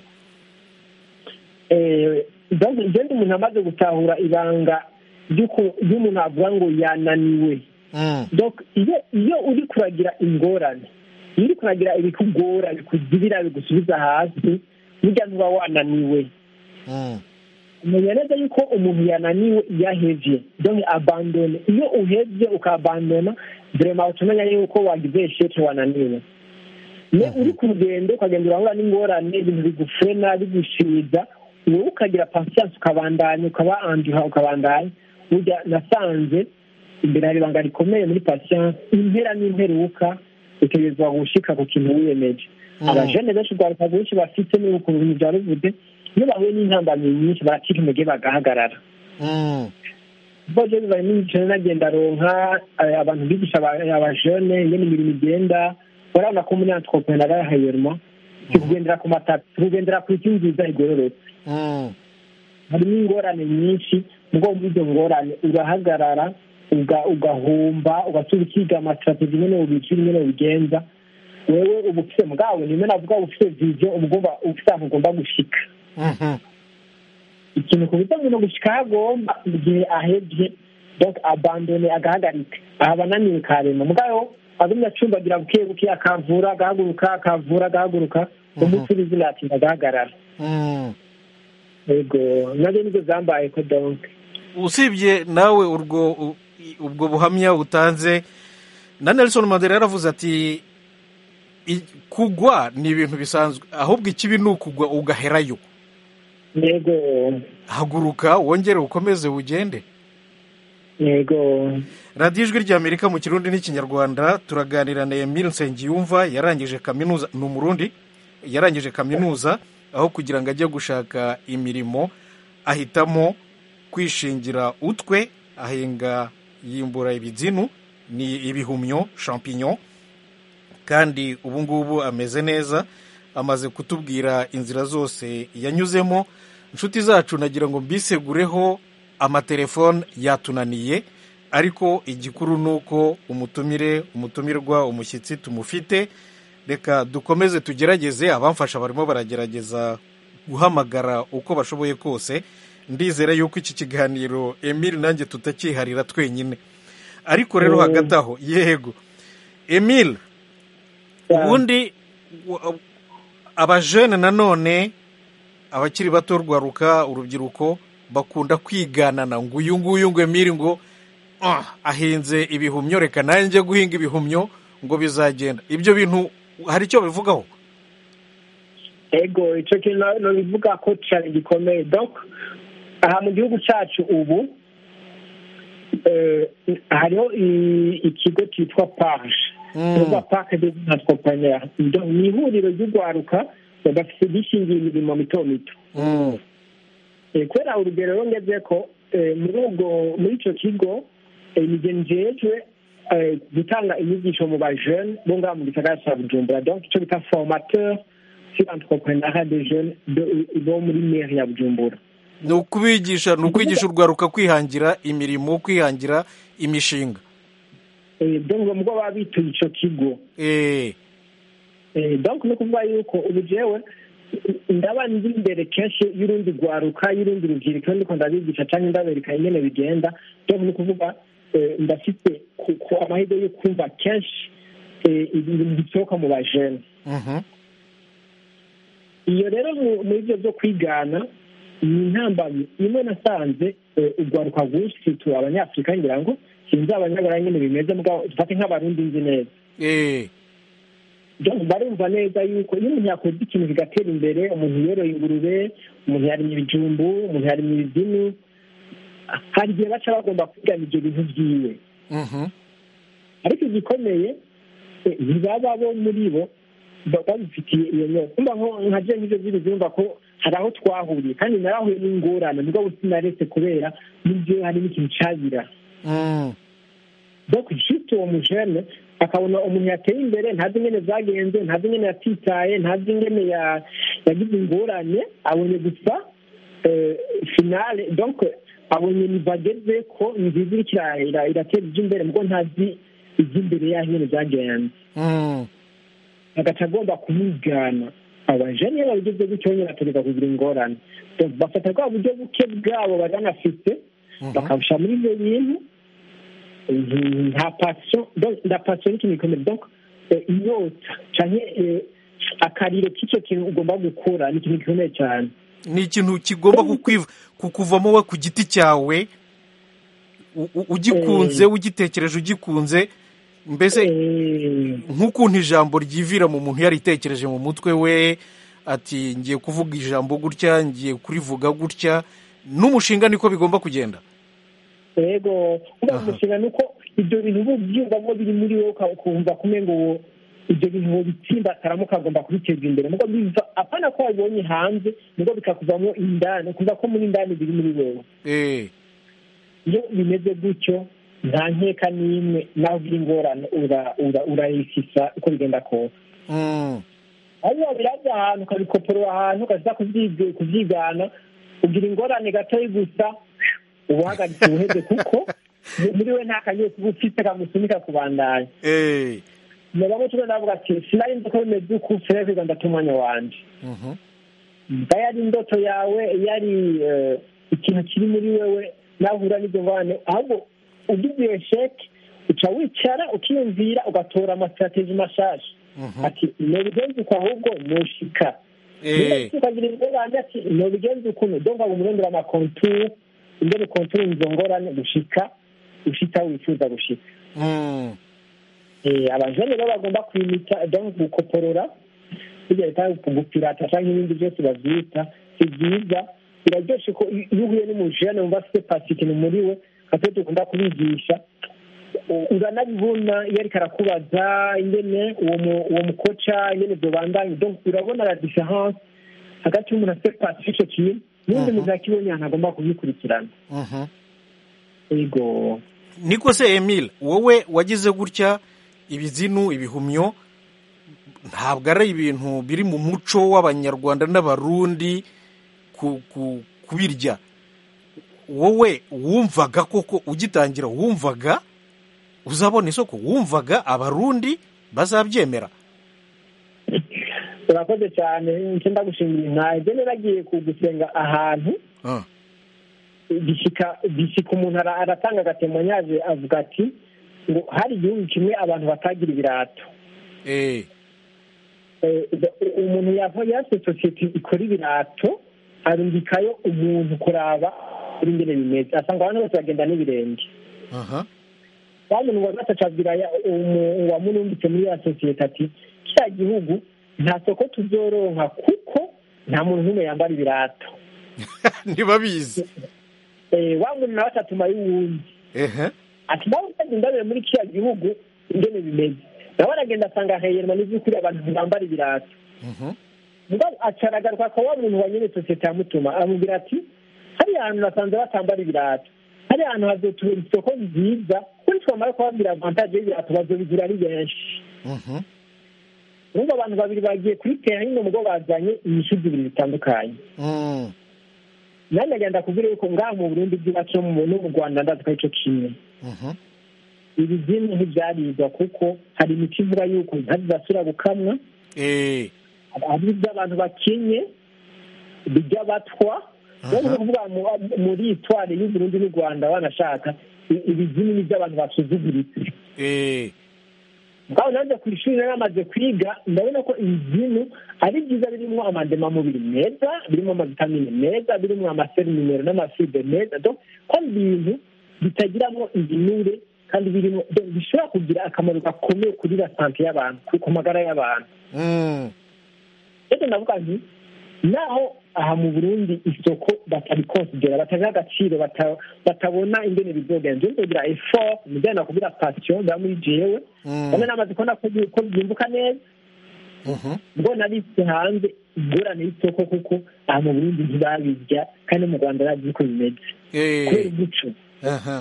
E: Eh, donc igenda umuntu amaze gutahura ibanga ry'uko- ry'umuntu avuga ngo yananiwe
A: Mm,
E: donc iyo iyo uri kuragira ingorane iyo uri kuragira ibikugora bikuzibira bigusubiza hasi burya ntuba wananiwe
A: mm,
E: umenya neza yuko umuntu yananiwe iyo ahevye donc abandone iyo uhevye ukabandona vrema utamenya yuko wagize esheke wananiwe ne uri ku rugendo ukagenda urahura n'ingorane ibintu bigufrena bigushiza wowe ukagira patience ukabandanya ukaba anduha ukabandanya burya nasanze imbere hari ibanga rikomeye muri patience impera n'imperuka utegerezwa gushika ku kintu wiyemeje
A: Mm.
E: abajene benshi urwaruka rwinshi bafite n'uku bintu bya ruvude iyo bahuye n'intambamyi nyinshi baracika intege bagahagarara
A: mm,
E: ubwo rero bari n'imikino nagenda ronka eh, abantu bigisha aba- abajene ingene imirimo igenda urabona ko muri entrepreneur hayerma kugendera ku matapi kugendera ku isi nziza igororotse
A: mm,
E: harimo ingorane nyinshi ubwo muri izo ngorane urahagarara uga- ugahomba ugasubira ukiga amasitrategi nyene ubicira nyene ubigenza wewe uba ufite mugabo nimwe navuga uba ufite vision uba ugomba ufite ahantu ugomba gushika
A: mhm,
E: ikintu ku bijyanye no gushika aho agomba mu gihe ahebye donc abandone agahagarika aha bananiwe karema mugabo agumya acumbagira buke buke akavura agahaguruka akavura agahaguruka umunsi uri izina ati agahagarara
A: Mm.
E: yego nabyo nibyo zambaye ko donke
A: usibye nawe urwo u- ubwo buhamya utanze na nelson mandela yaravuze ati "I- kugwa ni ibintu bisanzwe ahubwo ikibi ni ukugwa ugaherayo
E: yego
A: haguruka wongere ukomeze ugende
E: yego
A: radiyo ijwi ry'amerika mu kirundi n'ikinyarwanda turaganira na emile nsengiyumva yarangije kaminuza ni umurundi yarangije kaminuza aho kugira ngo ajye gushaka imirimo ahitamo kwishingira utwe ahinga yimbura ibizinu ni ibihumyo champignon kandi ubu ngubu ameze neza amaze kutubwira inzira zose yanyuzemo inshuti zacu nagira ngo mbisegureho amatelefone yatunaniye ariko igikuru ni uko umutumire umutumirwa umushyitsi tumufite reka dukomeze tugerageze abamfasha barimo baragerageza guhamagara uko bashoboye kose ndizera yuko iki kiganiro emile nanjye tutakiharira twenyine ariko rero hagati aho yego emile ubundi wa- abajene nanone abakiri bato rwaruka urubyiruko bakunda kwiganana ngo uyu nguyu ngo emile ngo "Ah, ahinze ibihumyo reka nanjye guhinga ibihumyo ngo bizagenda ibyo bintu hari icyo bivugaho
E: ego icyo kintu na- nabivuga ko cyane gikomeye donc aha mu gihugu cyacu ubu eh, hariho i- ikigo cyitwa parge cyangwa parke de entrepreneur Donc, ni ihuriro ry'urwaruka bafite bishingiye imirimo mito mito
A: Mm.
E: Eh, kubera urugero rero ngeze ko eh, muri ubwo muri icyo kigo eh, nijye njejwe eh, gutanga inyigisho mu bajene bo ngaha mu gisagara cya bujumbura donc icyo bita formateur sur entrepreneuria des jeunes de- bo muri mairie ya bujumbura
A: ni ukubigisha ni ukwigisha urwaruka kwihangira imirimo kwihangira imishinga
E: Eh, donc mubwo baba bituye icyo kigo
A: Eh,
E: Eh, donc ni ukuvuga yuko ubu jewe ndaba ndi imbere kenshi y'urundi rwaruka y'urundi rubyiruko ndiko ndabigisha cyangwa ndabereka ingene bigenda donc ni ukuvuga eh, ndafite ku- ku amahirwe yo kumva kenshi eh, ibintu bisohoka mu bajene
A: mhm.
E: iyo rero mu- muri byo byo kwigana ni intambamyi imwe nasanze eh, urwaruka rwinshi situra abanyafurika ngira ngo sinzi abanyaburayi nyine bimeze mugabo dufate nk'abarundi nzi neza
A: Eh,
E: Donc, barumva neza yuko iyo umuntu yakoze ikintu kigatera imbere umuntu yoroye ingurube umuntu yarimye ibijumbu umuntu yarimye ibizimu hari igihe baca bagomba kwigana ibyo bintu byiwe
A: mhm.
E: ariko igikomeye eh, ntibaba bo muri bo ba- babifitiye iyo nyota kumva nko nka je nk'ivyo vy'ibizumva ko hari aho twahuriye kandi narahuye n'ingorane mugabo sinaretse kubera n'ivyo harimo ikintu cabira
A: Mm.
E: donc juste uwo mujene akabona umuntu yateye imbere ntazi ingene zagenze ntazi ingene yatitaye ntazi ingene ya- yagize ingorane abonye gusa eh, finale donc abonye nivo ageze ko nziza iriko ira- ira- iratera ivyo imbere mugo ntazi ivy'imbere yaho ingene zagenze
A: Mm.
E: agaca agomba kumwigana abajene iyo babigeze gutyo nyine bategeka kugira ingorane Donc, bafata bwa buryo buke bwabo bari banafite bakabusha muri ibyo bintu Mhm, nta pasiyo donc nda pasiyo ni ikintu gikomeye donc eh, inyota canke eh, akariro k'icyo kintu ugomba gukora ni ikintu gikomeye cyane
A: ni ikintu kigomba kukwiv- kukuvamo we ku giti cyawe u- u- ugikunze ugitekereje ugikunze mbese
E: Eh,
A: nk'ukuntu ijambo ryivira mu muntu yaritekereje mu mutwe we ati ngiye kuvuga ijambo gutya ngiye kurivuga gutya n'umushinga niko bigomba kugenda
E: yego uba
A: Aha.
E: umushinga ni uko ibyo bintu uba ubyumvamo biri muri wowe uka- ukumva kumwe ngo ibyo bintu wobitsimbataramo ukagomba kubiteza imbere mugo biva apana ko wabibonye hanze mugo bikakuvamo indani ukumva ko muri indani biri muri wowe
A: Eh,
E: iyo bimeze gutyo nta nkeka n'imwe naho ugira ingorane ura- ura- urayifisa uko bigenda kose
A: mm,
E: ariko biraza ahantu ukabikoporora ahantu ukaza kubyiga- kubyigana ugira ingorane gatoya gusa uba uhagaritse ubuheze kuko muri we nta kanyuze uba ufite kamusunika kubandanya
A: eh,
E: mugabo tube navuga ati sinari nzi ko bimeze uku fere kwiga ndata umwanya wanje
A: mhm.
E: mba yari indoto yawe yari eh, ikintu kiri muri wewe nahura n'ibyo ngorane ahubwo ugize iyo sheke uca wicara ukiyumvira ugatora amasitrategi mashasha ati nobigenza uko ahubwo noshika
A: Eh.
E: ukagira ingorane ati nobigenza ukuntu donc aba umurondera amakonture ingene konture izo ngorane gushika ushika aho wifuza gushika
A: Mm.
E: Eh, abajene bo bagomba kwimita donc gukoporora bijya bita gupirata canke ibindi byose bavyita si vyiza biraryoshe ko iyo iyo uhuye n'umujene wumva afite pasitini muri we katwe dukunda kubigisha u- uranabibona iyo ariko arakubaza ingene uwo mu- uwo mukoca ingene vyobandanye donc urabona la différence hagati y'umuntu afite pasitini ico kintu n'undi muntu akibonye ahantu agomba kubikurikirana
A: Mhm.
E: ego
A: niko se emile wowe wagize gutya ibizinu ibihumyo ntabwo ari ibintu biri mu muco w'abanyarwanda n'abarundi ku- ku- kubirya wowe wumvaga koko ugitangira wumvaga uzabona isoko wumvaga abarundi bazabyemera
E: urakoze cyane nicyo ndagushimira ntawe njye naragiye kugusenga ahantu
A: Ah,
E: gishyika gishyika umuntu ara- aratanga agatemanyaje avuga ati ngo hari igihugu kimwe abantu batagira ibirato
A: eh,
E: Eh, umuntu yava yase sosiyete ikora ibirato arungikayo umuntu kuraba kuri ngene bimeze asanga abantu bose bagenda n'ibirenge
A: aha,
E: wa muntu wa gatatu abwira ya- umu- uwamurumbitse muri ya sosiyete ati kiriya gihugu nta soko tuzoronka kuko nta muntu n'umwe yambara ibirato
A: ntibabizi
E: Eh, wa muntu nawe atuma y'uwundi
A: ehe
E: ati nawe utagenda mbere muri kiriya gihugu ingene bimeze nawe aragenda asanga heyerwa n'iby'ukuri abantu ntibambara ibirato
A: Mhm.
E: mugabo acaragaruka ko wa muntu wa nyene sosiyete yamutuma amubwira ati hariya hantu nasanze batambara ibirato hariya hantu hazotubera isoko nziza kuri twamara kubabwira avantage y'ibirato bazobigura ari benshi
A: Mhm.
E: urumva abantu babiri bagiye kuri tera nyine mugo bazanye inyishu zibiri zitandukanye
A: Mm.
E: nanjye agenda kubwira yuko ngaha mu burundi bw'iwacu no mu no mu rwanda ndazi ko arico kimwe
A: Mhm.
E: ibi zimwe ntibyarigwa kuko hari imiti ivuga yuko inka zidasubira gukamwa
A: Eh,
E: hari iby'abantu bakenye bijya batwa
A: Aha.
E: no kuvuga mu- muri itware y'uburundi n'u rwanda banashaka i- ibizini ni iby'abantu basuzuguritse
A: eh,
E: ngaho nanjye ku ishuri nari amaze kwiga ndabona ko ibizinu ari byiza birimo amademamubiri meza birimo amavitamine meza birimo amaseruminero n'amafibe meza donc ko ari ibintu bitagiramo ibinure kandi birimo donc bishobora kugira akamaro gakomeye kuri la sante y'abantu ku- ku magara y'abantu
A: mm.
E: rero ndavuga nti naho aha mu burundi isoko batarikonsidera batabiha agaciro bata- batabona ingene bizogenda nje nzogira effort mujyana kubira passion mba muri jewe
A: Mm.
E: bamwe namaze kubona ko bi- ko byimbuka neza
A: Mhm.
E: ngo nabitse hanze ingorane y'isoko kuko aha mu burundi ntibabirya kandi no mu rwanda bazi ko bimeze kubera
A: Eh,
E: umuco
A: aha.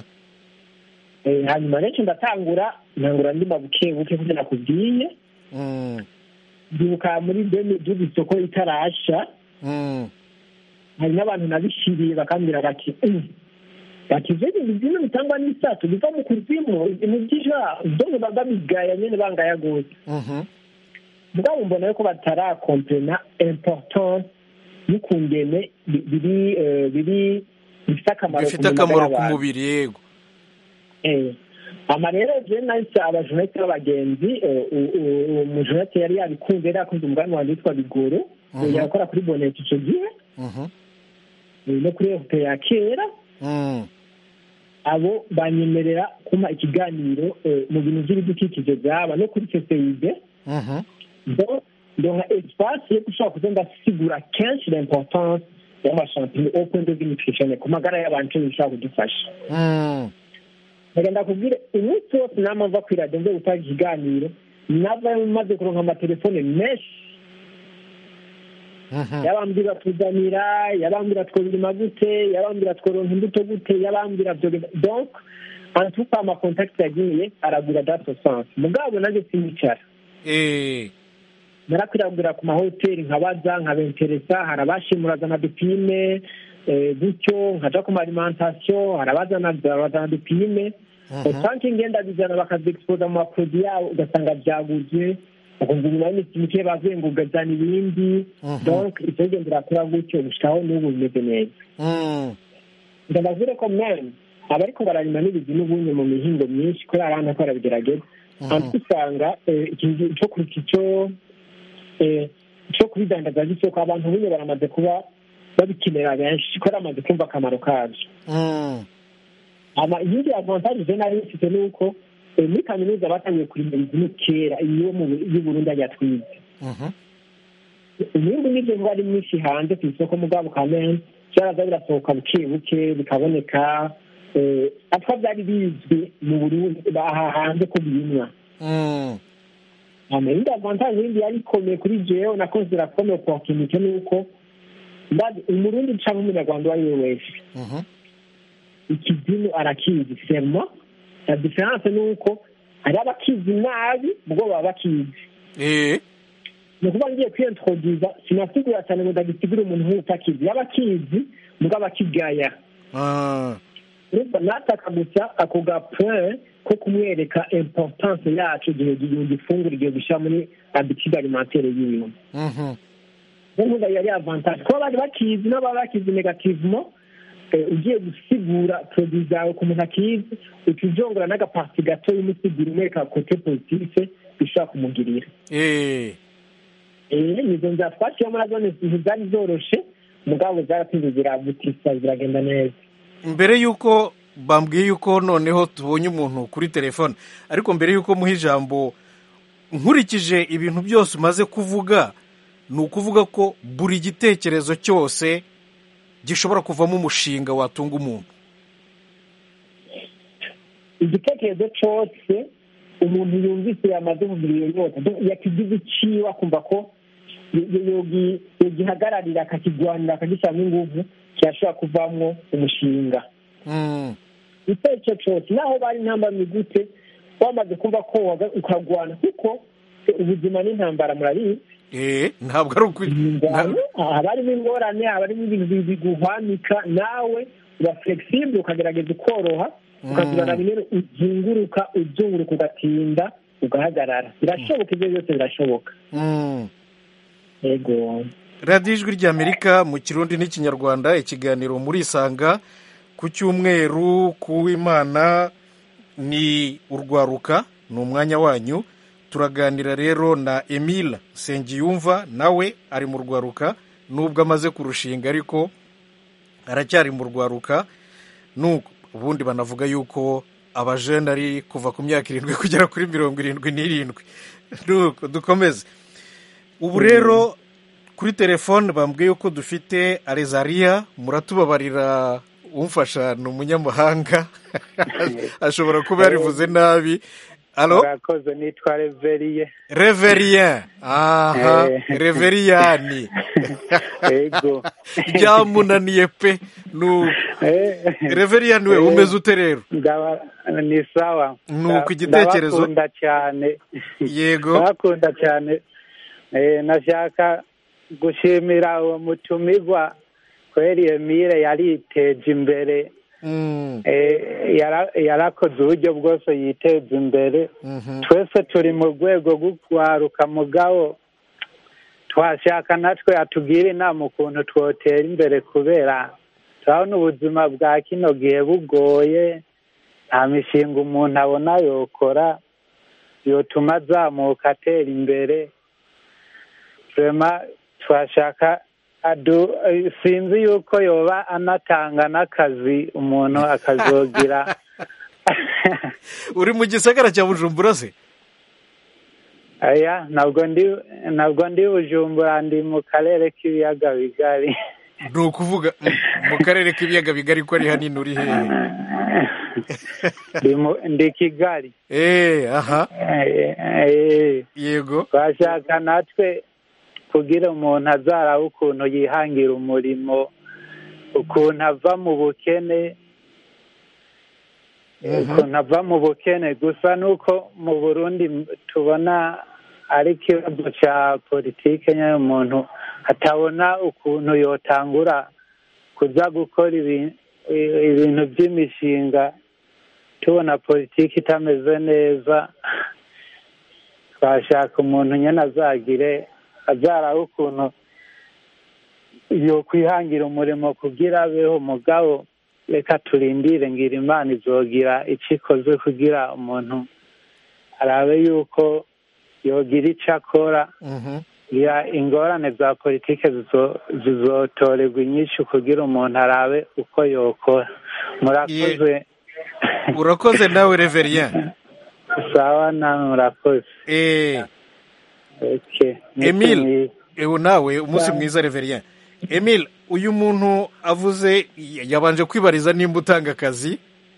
E: Eh, hanyuma rero ndatangura ntangura ndima buke buke kugira nakubwiye
A: Mm.
E: ndibuka muri demi dubu isoko itarasha
A: Mm.
E: hari n'abantu nabishiriye bakambwira bati "Mm, bati ivyo bintu bimwe bitangwa n'isato biva mu kuzimu ibintu by'ija dore babigaya nyene bangaya gose
A: Mhm.
E: mugabo mbona yuko batarakomprena importance y'ukungene bi- biri eh, biri bifite akamaro
A: bifite
E: ku magara
A: akamaro ku
E: y'abantu.
A: mubiri yego
E: Eh, ama rero je nahise abajonete b'abagenzi eh, u- u- umujonete yari yabikunze yari yakunze umugambi wanjye witwa bigoro
A: Mhm.
E: yakora kuri bonete ico gihe
A: Mhm.
E: eh, no kuri efupe ya kera
A: Mm.
E: abo banyemerera kuma ikiganiro eh, mu bintu by'ibidukikije byaba no kuri ccib
A: Mhm.
E: donc ndonka espace yo gushobora kuza ndasigura kenshi l'importance y'amashampinyo au point de vue nutritionnel ku magara y'abantu ico bishobora kudufasha
A: Mm.
E: ndagenda kubwire umunsi wose nama mva kuri radiyo nze gutanga ikiganiro nava maze kuronka amatelefone menshi
A: Mhm.
E: yabambwira tuzanira yabambwira twobirima gute yabambwira tworonka imbuto gute yabambwira vyogenda donc antuka amakontakiti yagiye aragura dato sanse mugabo nanjye sinicara
A: Eh.
E: narakwiragura ku mahoteli nkabaza nkabenteresa hari abashimurazana dupime eh, gutyo nkaja ku maalimentation hari abazana bazana dupime
A: Mhm.
E: usange ngenda bizana bakaziexposa mu maproduit yabo ugasanga byaguze ukumva inyuma y'iminsi mike bavuye ngo ugazana ibindi
A: Mhm.
E: donc icyo gendera kura gutyo gushikaho n'ubu bimeze neza
A: Mm.
E: ndababwire ko meme abariko bararima n'ibizi n'ubunye mu mihingo myinshi kubera abana ko barabigerageza hanyuma usanga eh, ikintu cyo ku- cyo eh, cyo kubidandaza gisoko abantu bunye baramaze kuba babikenera benshi kubera bamaze kumva akamaro kabyo
A: Mm.
E: ama iyindi avantage je nari mfite ni uko eh, muri kaminuza batangiye kurima ibizimu kera iyo mu y'uburundi ajya twize
A: Mhm.
E: umwimbu n'ibyo ngo ari mwinshi hanze ku isoko mugabo kamene byaraza birasohoka buke buke bikaboneka eh, atwa byari bizwi mu burundi baha hanze ko birimwa
A: Mm.
E: ama indi avantage yindi yari ikomeye kuri jewe nakoze irakomeye opportunité ni uko ndazi umurundi canke umunyarwanda uwo ari we wese
A: Mhm.
E: ikizimu arakizi sema la diference ni uko hari abakizi nabi ubwo baba bakizi
A: Eh.
E: ni ukuvuga ngiye kwiyintroduza sinasigura cyane ngo ndagisigure umuntu nk'utakizi yaba akizi mugabo akigaya
A: Ah.
E: urumva nataka gusa ako ga point ko kumwereka importance yacu igihe gifungura igihe gushyira muri habitude alimentaire yiwe
A: Mhm.
E: nkuvuga yari avantage kuba bari bakizi n'ababa bakizi negativement eh, ugiye gusigura produit zawe ku muntu akizi uca ujongora n'agapasi gato y'umusiguro umwereka kote positive bishobora kumugirira
A: Eh.
E: Eh, izo nzira twaciyemo nazo ni- ntizari zoroshe mugabo zaratinze ziravutisa ziragenda neza
A: mbere y'uko bambwiye yuko noneho tubonye umuntu kuri telefone ariko mbere y'uko muha ijambo nkurikije ibintu byose umaze kuvuga ni ukuvuga ko buri gitekerezo cyose gishobora kuvamo umushinga watunga umuntu
E: igitekerezo cyose umuntu yumvise yamaze kugira iyo nyota yakigize iciwe akumva ko yo- yo- yogi- yogihagararira akakigwanira akagishyiramo inguvu kirashobora kuvamwo umushinga
A: Mm.
E: icyo ari cyo cyose naho bari intambamyi gute wamaze kumva ko waga- ukagwana kuko ubuzima n'intambara murabizi
A: Eh, ntabwo ari ukuri
E: ingwano haba harimo ingorane haba harimo ibintu bi- biguhwanika nawe uba flexible ukagerageza ukoroha ukazibana bimwe uzunguruka uzunguruka ugatinda ugahagarara birashoboka ibyo byose birashoboka
A: Mm.
E: yego
A: radiyo ijwi ry'amerika mu kirundi n'ikinyarwanda ikiganiro murisanga ku cyumweru ku w'imana ni urwaruka ni umwanya wanyu turaganira rero na emile nsengiyumva nawe ari mu rwaruka nubwo amaze kurushinga ariko aracyari mu rwaruka nuko ubundi banavuga yuko abajene ari kuva ku myaka irindwi kugera kuri mirongo irindwi n'irindwi nuko dukomeze ubu rero kuri telefone bambwiye ko dufite arezariya muratubabarira umfasha ni umunyamahanga ashobora kuba yarivuze nabi alo
H: murakoze nitwa reveriye
A: reverien aha
H: Eh.
A: reveriyani
H: ego
A: byamunaniye pe nuko
H: Eh,
A: reveriyani we
H: Eh.
A: umeze ute rero
H: ndaba ni sawa
A: Nuko igitekerezo-
H: ndabakunda cyane
A: yego
H: ndabakunda cyane Eh, nashaka gushimira uwo mutumirwa kweri emile yariteje imbere
A: Mm,
H: Eh, yara- yarakoze uburyo bwose yiteza imbere
A: mhm.
H: twese turi mu rwego rwo kwaruka mugabo twashaka natwe atubwire inama ukuntu twotera imbere kubera turabona ubuzima bwa kino gihe bugoye nta mishinga umuntu abona yokora yotuma azamuka atera imbere rema twashaka adu eh, sinzi yuko yoba anatanga n'akazi umuntu akazogira
A: uri mu gisagara cya bujumbura se
H: aya ntabwo ndi ntabwo ndi bujumbura ndi mu karere k'ibiyaga bigari
A: ni ukuvuga mm, mu karere k'ibiyaga bigari ko ari hanini uri hehe
H: ndi mu- ndi kigali
A: eee aha
H: Eh, eh,
A: yego
H: twashaka natwe kugira umuntu azaraba ukuntu yihangira umurimo ukuntu ava mu bukene ukuntu ava mu bukene gusa nuko mu burundi m- tubona ari ikibazo cya politike nyine umuntu atabona ukuntu yotangura kuza gukora ibi- i- ibintu by'imishinga tubona politiki itameze neza twashaka umuntu nyine azagire azaraba ukuntu yo kwihangira umurimo kugira abeho mugabo reka turindire ngira imana izogira icyo ikoze kugira umuntu arabe yuko yogira icyo akora ngira ingorane za politike zizo- zizotorerwa inyinshi kugira umuntu arabe uko yokora murakoze
A: urakoze nawe reverien
H: sawa nawe murakoze
A: eh
H: okay.
A: emile ewe nawe umunsi
H: Sawa.
A: mwiza reverien emile uyu muntu avuze yabanje kwibariza nimba utanga akazi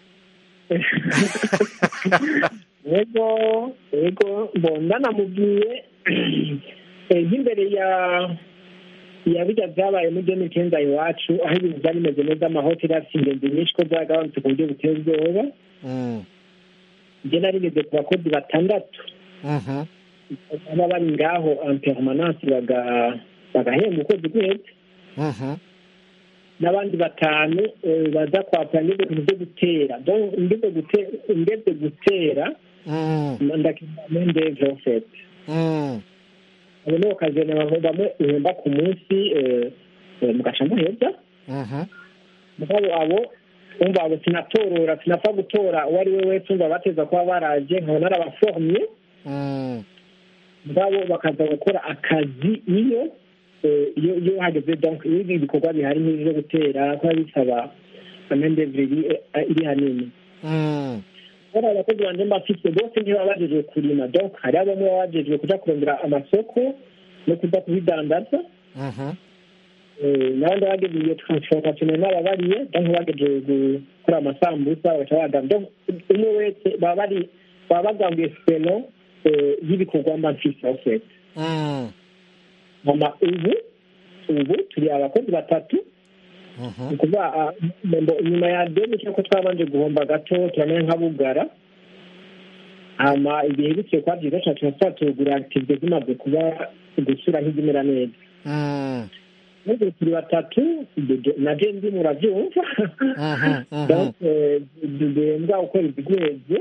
E: yego yego mbona namubwiye eh, nk'imbere ya ya bijya byabaye muri deni icyenda iwacu aho ibintu byari bimeze neza amahoteli afite ingenzi nyinshi ko byagabanutse ku buryo buteye ubwoba
A: Mm,
E: njye nari ngeze ku bakozi batandatu
A: mhm,
E: baba bari ngaho en permanence baga- bagahembwa ukwezi guheze
A: mhm,
E: n'abandi batanu eh, baza kwapura ngeze ku byo gutera Donc, ngeze gute- ngeze gutera
A: mm,
E: ndakimendeve ofete
A: mm,
E: abo nibo kazi bamwe bamwe uhemba ku munsi eh, eh, mugaca muheza
A: mhm,
E: mugabo abo umva abo sinatorora sinapfa gutora uwo ari we wese umva bateza kuba baraje nkaba narabaforomye
A: mm,
E: mugabo bakaza gukora akazi iyo eh, iyo iyo hageze donc iyo ibi bikorwa bihari nk'ibi byo gutera kuba bisaba amendevre iri hanini
A: mm,
E: bari abakozi banje mbafise bose ntibaba bajejwe kurima donc hariho bamwe baba bajejwe kuja kurondera amasoko no kuja kubidandaza
A: mhm,
E: Eh, n'abandi bageze iyo transformation n'ababariye donc bageze gukora amasambusa bagaca badandaza donc umwe wese baba bari baba bagambuye selo eh, y'ibikorwa mba mfise en fait
A: mm,
E: mama ubu ubu turi abakozi batatu
A: mhm,
E: ni ukuvuga ah, mbo- nyuma ya deni cyangwa twabanje guhomba gato turamenya nka bugara hama igihe biciye kwa byiza cyane turasaba tugura activite zimaze kuba gusura nk'izimera neza
A: mm,
E: nubwo turi batatu dudu- na je ndi murabyumva
A: mhm, mhm,
E: Donc, eh, duhembwa ukwezi guheze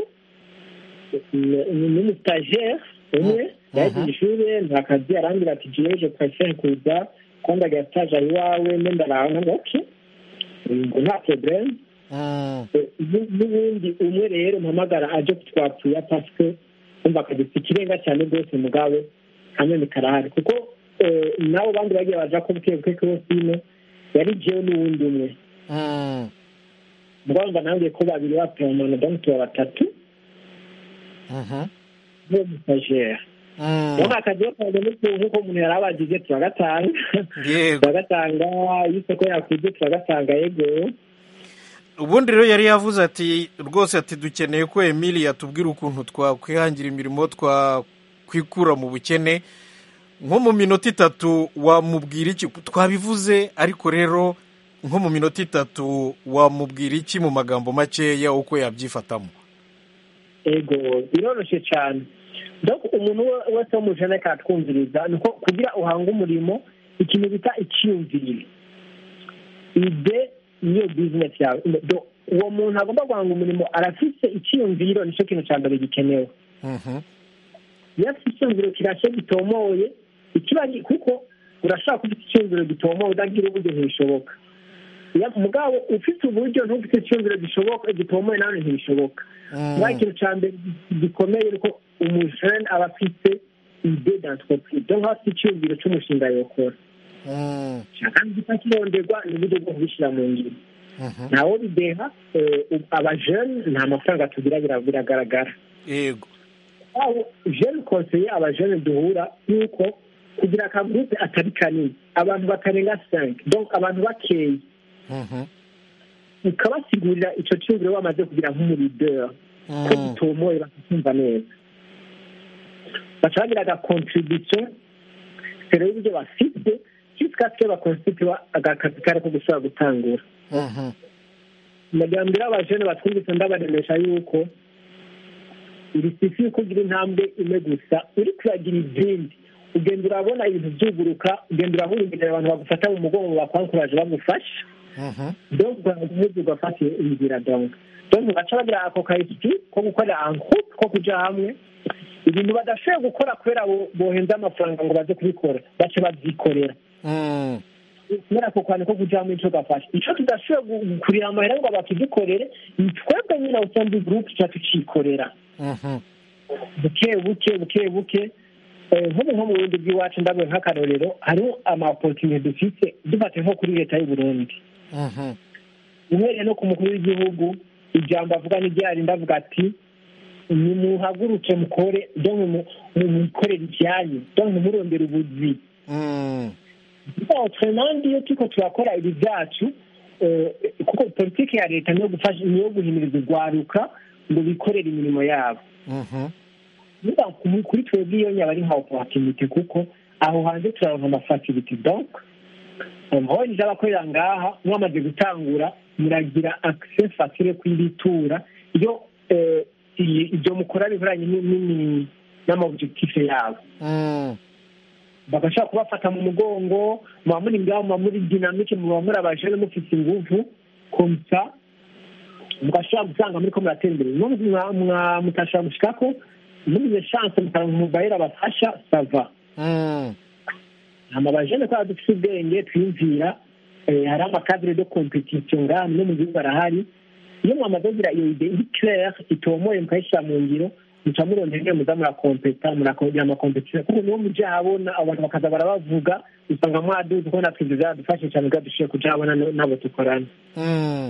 E: n'umustajere umwe yagiye ishuri nta kazi arangira ati jewe je préfère kuza kwandagira stage aho iwawe mbe ndaraba ngo okay ngo nta problème
A: mm,
E: Eh, n'u- n'ubundi umwe rero mpamagara aje kutwapfuya pasike umva akagisa ikirenga cyane rwose mugabo hanyuma karahari kuko eh, nabo bandi bagiye baja ko buke buke kosine yari jewe n'uwundi umwe
A: mm,
E: mugabo mba nange ko babiri bapemana donc tuba batatu
A: mhm,
E: bo mustajere
A: mm.
E: donc akazi kaje nk'uko umuntu yari abagize turagatanga
A: yego
E: turagatanga iyo isoko yakuze turagatanga yego
A: ubundi rero yari yavuze ati rwose ati dukeneye ko emili yatubwira ukuntu twakwihangira imirimo twakwikura mu bukene nko mu minota itatu wamubwira iki twabivuze ariko rero nko mu minota itatu wamubwira iki mu magambo makeya uko yabyifatamo
E: ego biroroshye cyane donc umuntu we- wese wo mu jene katwumviriza ni uko kugira uhange umurimo ikintu bita icyiyumvire ide niyo bizinesi yawe Do- uwo muntu agomba guhanga umurimo arafise icyiyumviro nicyo kintu cya mbere gikenewe
A: Mhm,
E: iyo afite icyumviro kirashye gitomoye ikiba gi- kuko urashobora kuba ufite icyumviro gitomoye udagira uburyo ntibishoboka Iyo- mugabo ufite uburyo ntufite icyumviro gishoboka gitomoye nawe ntibishoboka
A: mm,
E: nta kintu cya mbere gikomeye ni uko umujene aba afite ide d'entreprise donc aba afite icyumviro cy'umushinga yokora
A: mm,
E: kandi kitakironderwa ni uburyo bwo kubishyira mu ngiro
A: mhm,
E: ntawo bideha eh, abajene nta mafaranga tugira bira- biragaragara
A: yego
E: aho jene konseye abajene duhura yuko kugira akagurupe atari kanini abantu batarenga cinq donc abantu bakeya
A: mhm,
E: ukabasigurira icyo cyumviro bamaze kugira nk'umurideri ko
A: mm,
E: gitomoye bakakumva neza baca bagira agakontribution mbere y'uburyo bafite jusqu'à ce bakonstituwa agakapitale ko gushobora gutangura
A: mhm,
E: amajyambere y'abajene batwumvise ndabaremesha yuko iri sifi yuko ugira intambwe imwe gusa uri kuragira izindi ugenda urabona ibintu byuguruka ugenda urabona imbere abantu bagufata mu mugongo bakwankuraje bagufasha
A: mhm,
E: donc ugaheza ugafata inzira donc donc baca bagira ako kayisiti ko gukorera ankupe ko kuja hamwe ibintu badashoboye gukora kubera bo- bohenze amafaranga ngo baze kubikora baca babyikorera
A: mm,
E: kubera ako kantu ko kujamo ico gafasha ico tudashoboye gu- kurira amahera ngo bakidukorere ni twebwe nyine usanzwe group tuca tucikorera
A: Mhm.
E: buke buke buke buke Eh, nk'ubu nko mu burundi bw'iwacu ndabwe nk'akarorero hariho ama opportunity dufite dufate nko kuri leta y'u burundi
A: Mhm.
E: uhereye no ku mukuru w'igihugu ijambo avuga n'iryari ndavuga ati nimuhaguruke mukore donc mu- mu- mukorere ibyanyu donc ntimurondere ubuzi
A: Mm.
E: autrement iyo turiko turakora ibi byacu eh, kuko politiki ya leta niyo gufasha niyo guhimiriza urwaruka ngo bikorere imirimo yabo
A: Mhm.
E: niba ku- kuri twebwe iyo nyaba ari nka opportunité kuko aho hanze turaronka amafacility donc amahoro ije abakorera ngaha mwamaze gutangura muragira accès facile kwibitura iyo eh, i- ibyo mukora bihoranye ni- ni- n'amaobjectif yabo
A: Mm.
E: bagashobora kubafata mu mugongo muba muri ngaho muba muri dinamike muba muri abajene mufite inguvu komsa mugashobora gusanga muri ko muratera imbere no mwa- mwa- mutashobora gushikako mugize chance mukaronka umubayera abafasha sava
A: Mm.
E: hama abajene kubera dufite ubwenge twiyumvira eh, hari amakadire de competition ngaha no mu gihugu arahari iyo mwamaze kugira iyo ide iri claire itomoye mukayishyira mu ngiro muca murondera ingene muza murakompeta murakongera amakompetisiyo kuko niwo muja habona abantu bakaza barabavuga usanga mwaduze ko natwe ivyo vyaradufashe cane kugira dushobore kuja habona no- n'abo dukorana
A: Mm.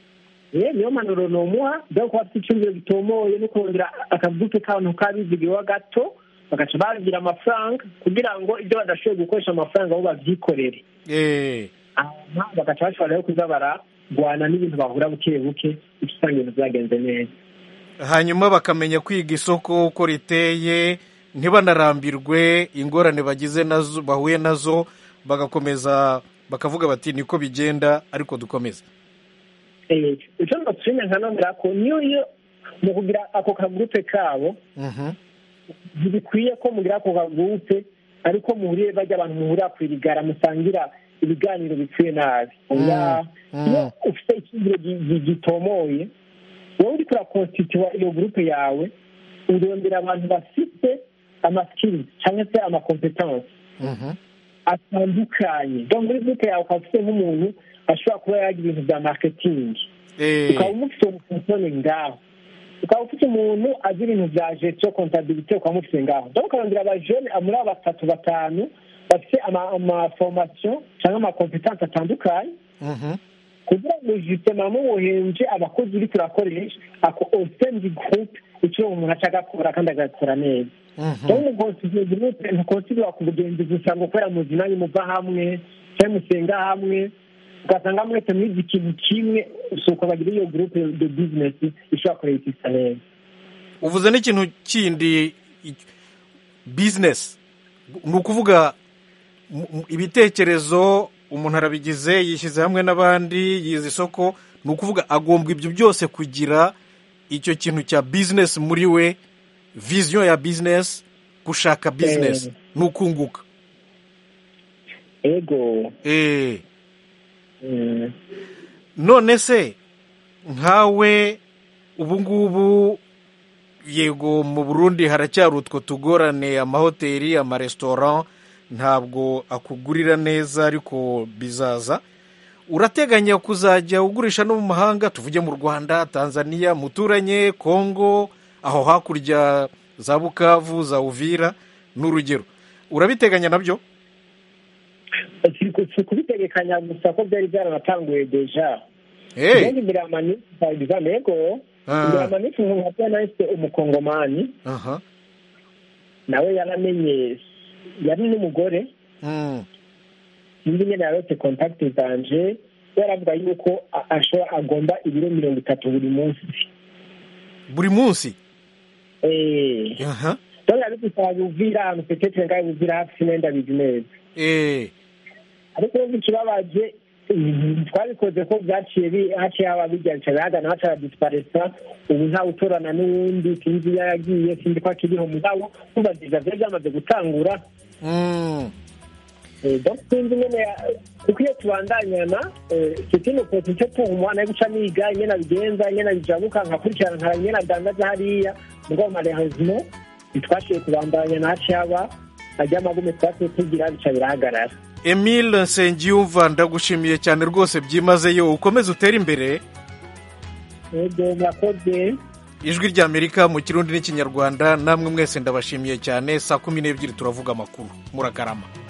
E: ye niyo manuro nomuha byo kuba afite icyumviro gitomoye no kongera akavuke k'abantu kabizigiwe gato bagaca bagira amafaranga kugira ngo ibyo badashoboye gukoresha amafaranga bo babyikorere
A: Eh.
E: hanyuma bagaca bashobora rero kuza baragwana n'ibintu bahura buke buke bityo usanga ibintu byagenze neza
A: hanyuma bakamenya kwiga isoko uko riteye ntibanarambirwe ingorane bagize nazo bahuye nazo bagakomeza bakavuga bati niko bigenda ariko dukomeze
E: Eh, icyo ndasubiza nkanongera ko niyo iyo mu kugira ako kagurupe kabo
A: Mhm.
E: ntibikwiye ko mugira ako kagurupe ariko muhuriye bajya abantu muhurira ku irigara musangira ibiganiro bipfuye nabi oya
A: Mm.
E: iyo ufite icyizere gi- gi- gitomoye wowe uriko urakonstituwa iyo gurupe yawe urondera abantu bafite amaskills cyangwa se amakompetanse
A: Mhm.
E: atandukanye donc muri gurupe yawe ukaba ufite nk'umuntu ashobora kuba yagira ibintu bya marketing
A: Eh.
E: ukaba umufite umufunsone ngaho ukaba ufite umuntu azi ibintu bya gestion comptabilité ukaba umufite ngaho donc ukarondera abajene muri abo batatu batanu bafite ama- amaformation cyangwa amakompetanse atandukanye
A: Mhm.
E: kugira ngo justement mubuhenje abakozi uri turakoresha ako osendi groupe icyo umuntu aca agakora kandi agakora neza
A: Mhm.
E: rero umukonsidiyo gurupe ntukonsidira ku bugenzi gusa ngo kubera muzi nanyu muva hamwe cyangwa musenga hamwe ugasanga mwese mwize ikintu kimwe si uko bagira iyo gurupe de bizinesi ishobora kureyitisa neza
A: uvuze n'ikintu kindi i- business ni ukuvuga mu- mu- ibitekerezo umuntu arabigize yishyize hamwe n'abandi yize isoko ni ukuvuga agombwa ibyo byose kugira icyo kintu cya business muri we vision ya business gushaka business
E: Eh.
A: ni ukunguka
E: ego
A: eh
E: mm,
A: none se nkawe ubu ngubu yego mu burundi haracyari utwo tugorane amahoteli amaresitora ntabwo akugurira neza ariko bizaza urateganya kuzajya ugurisha no mu mahanga tuvuge mu rwanda tanzania muturanye kongo aho hakurya za bukavu za uvira n'urugero urabiteganya nabyo
E: si ku- si kubitegekanya gusa ko byari byaranatanguye deja
A: hey.
E: Kandi imbere ya manisi for example ego
A: Ah.
E: imbere ya manisi umuntu nka nahise umukongomani
A: aha
E: nawe yaramenye yari n'umugore
A: mm.
E: sinzi nyine yarose kontakiti zanje yaravuga yuko a- ashobora agomba ibiro mirongo itatu buri munsi
A: buri munsi
E: Eh,
A: aha
E: donc abigusaba buvira ahantu petetre ngaho buvira hafi sinenda bizi neza
A: eh.
E: ariko urumva ikibabaje mm, twabikoze ko byaciye bi- haciye haba bijya bica bihagana haca hadisiparesa ubu ntawe utorana n'uwundi sinzi iyo yagiye sinzi ko akiriho mugabo kumva viza vyari byamaze gutangura
A: Mm.
E: Eh, donc sinzi nyene ya- kuko iyo tubandanyana eh, c'est une opportunité pour moi nayo guca niga ingene abigenza ingene abijabuka nkakurikirana nkara ingene adandaza hariya mugabo malheureusement ntitwashoboye kubandanyana haciye haba ajya amagume twasiye tugira bica birahagarara
A: emile nsengiyumva ndagushimiye cyane rwose byimazeyo ukomeze utere imbere
E: ego murakoze
A: ijwi ry'amerika mu kirundi n'ikinyarwanda namwe mwese ndabashimiye cyane saa kumi n'ebyiri turavuga amakuru murakarama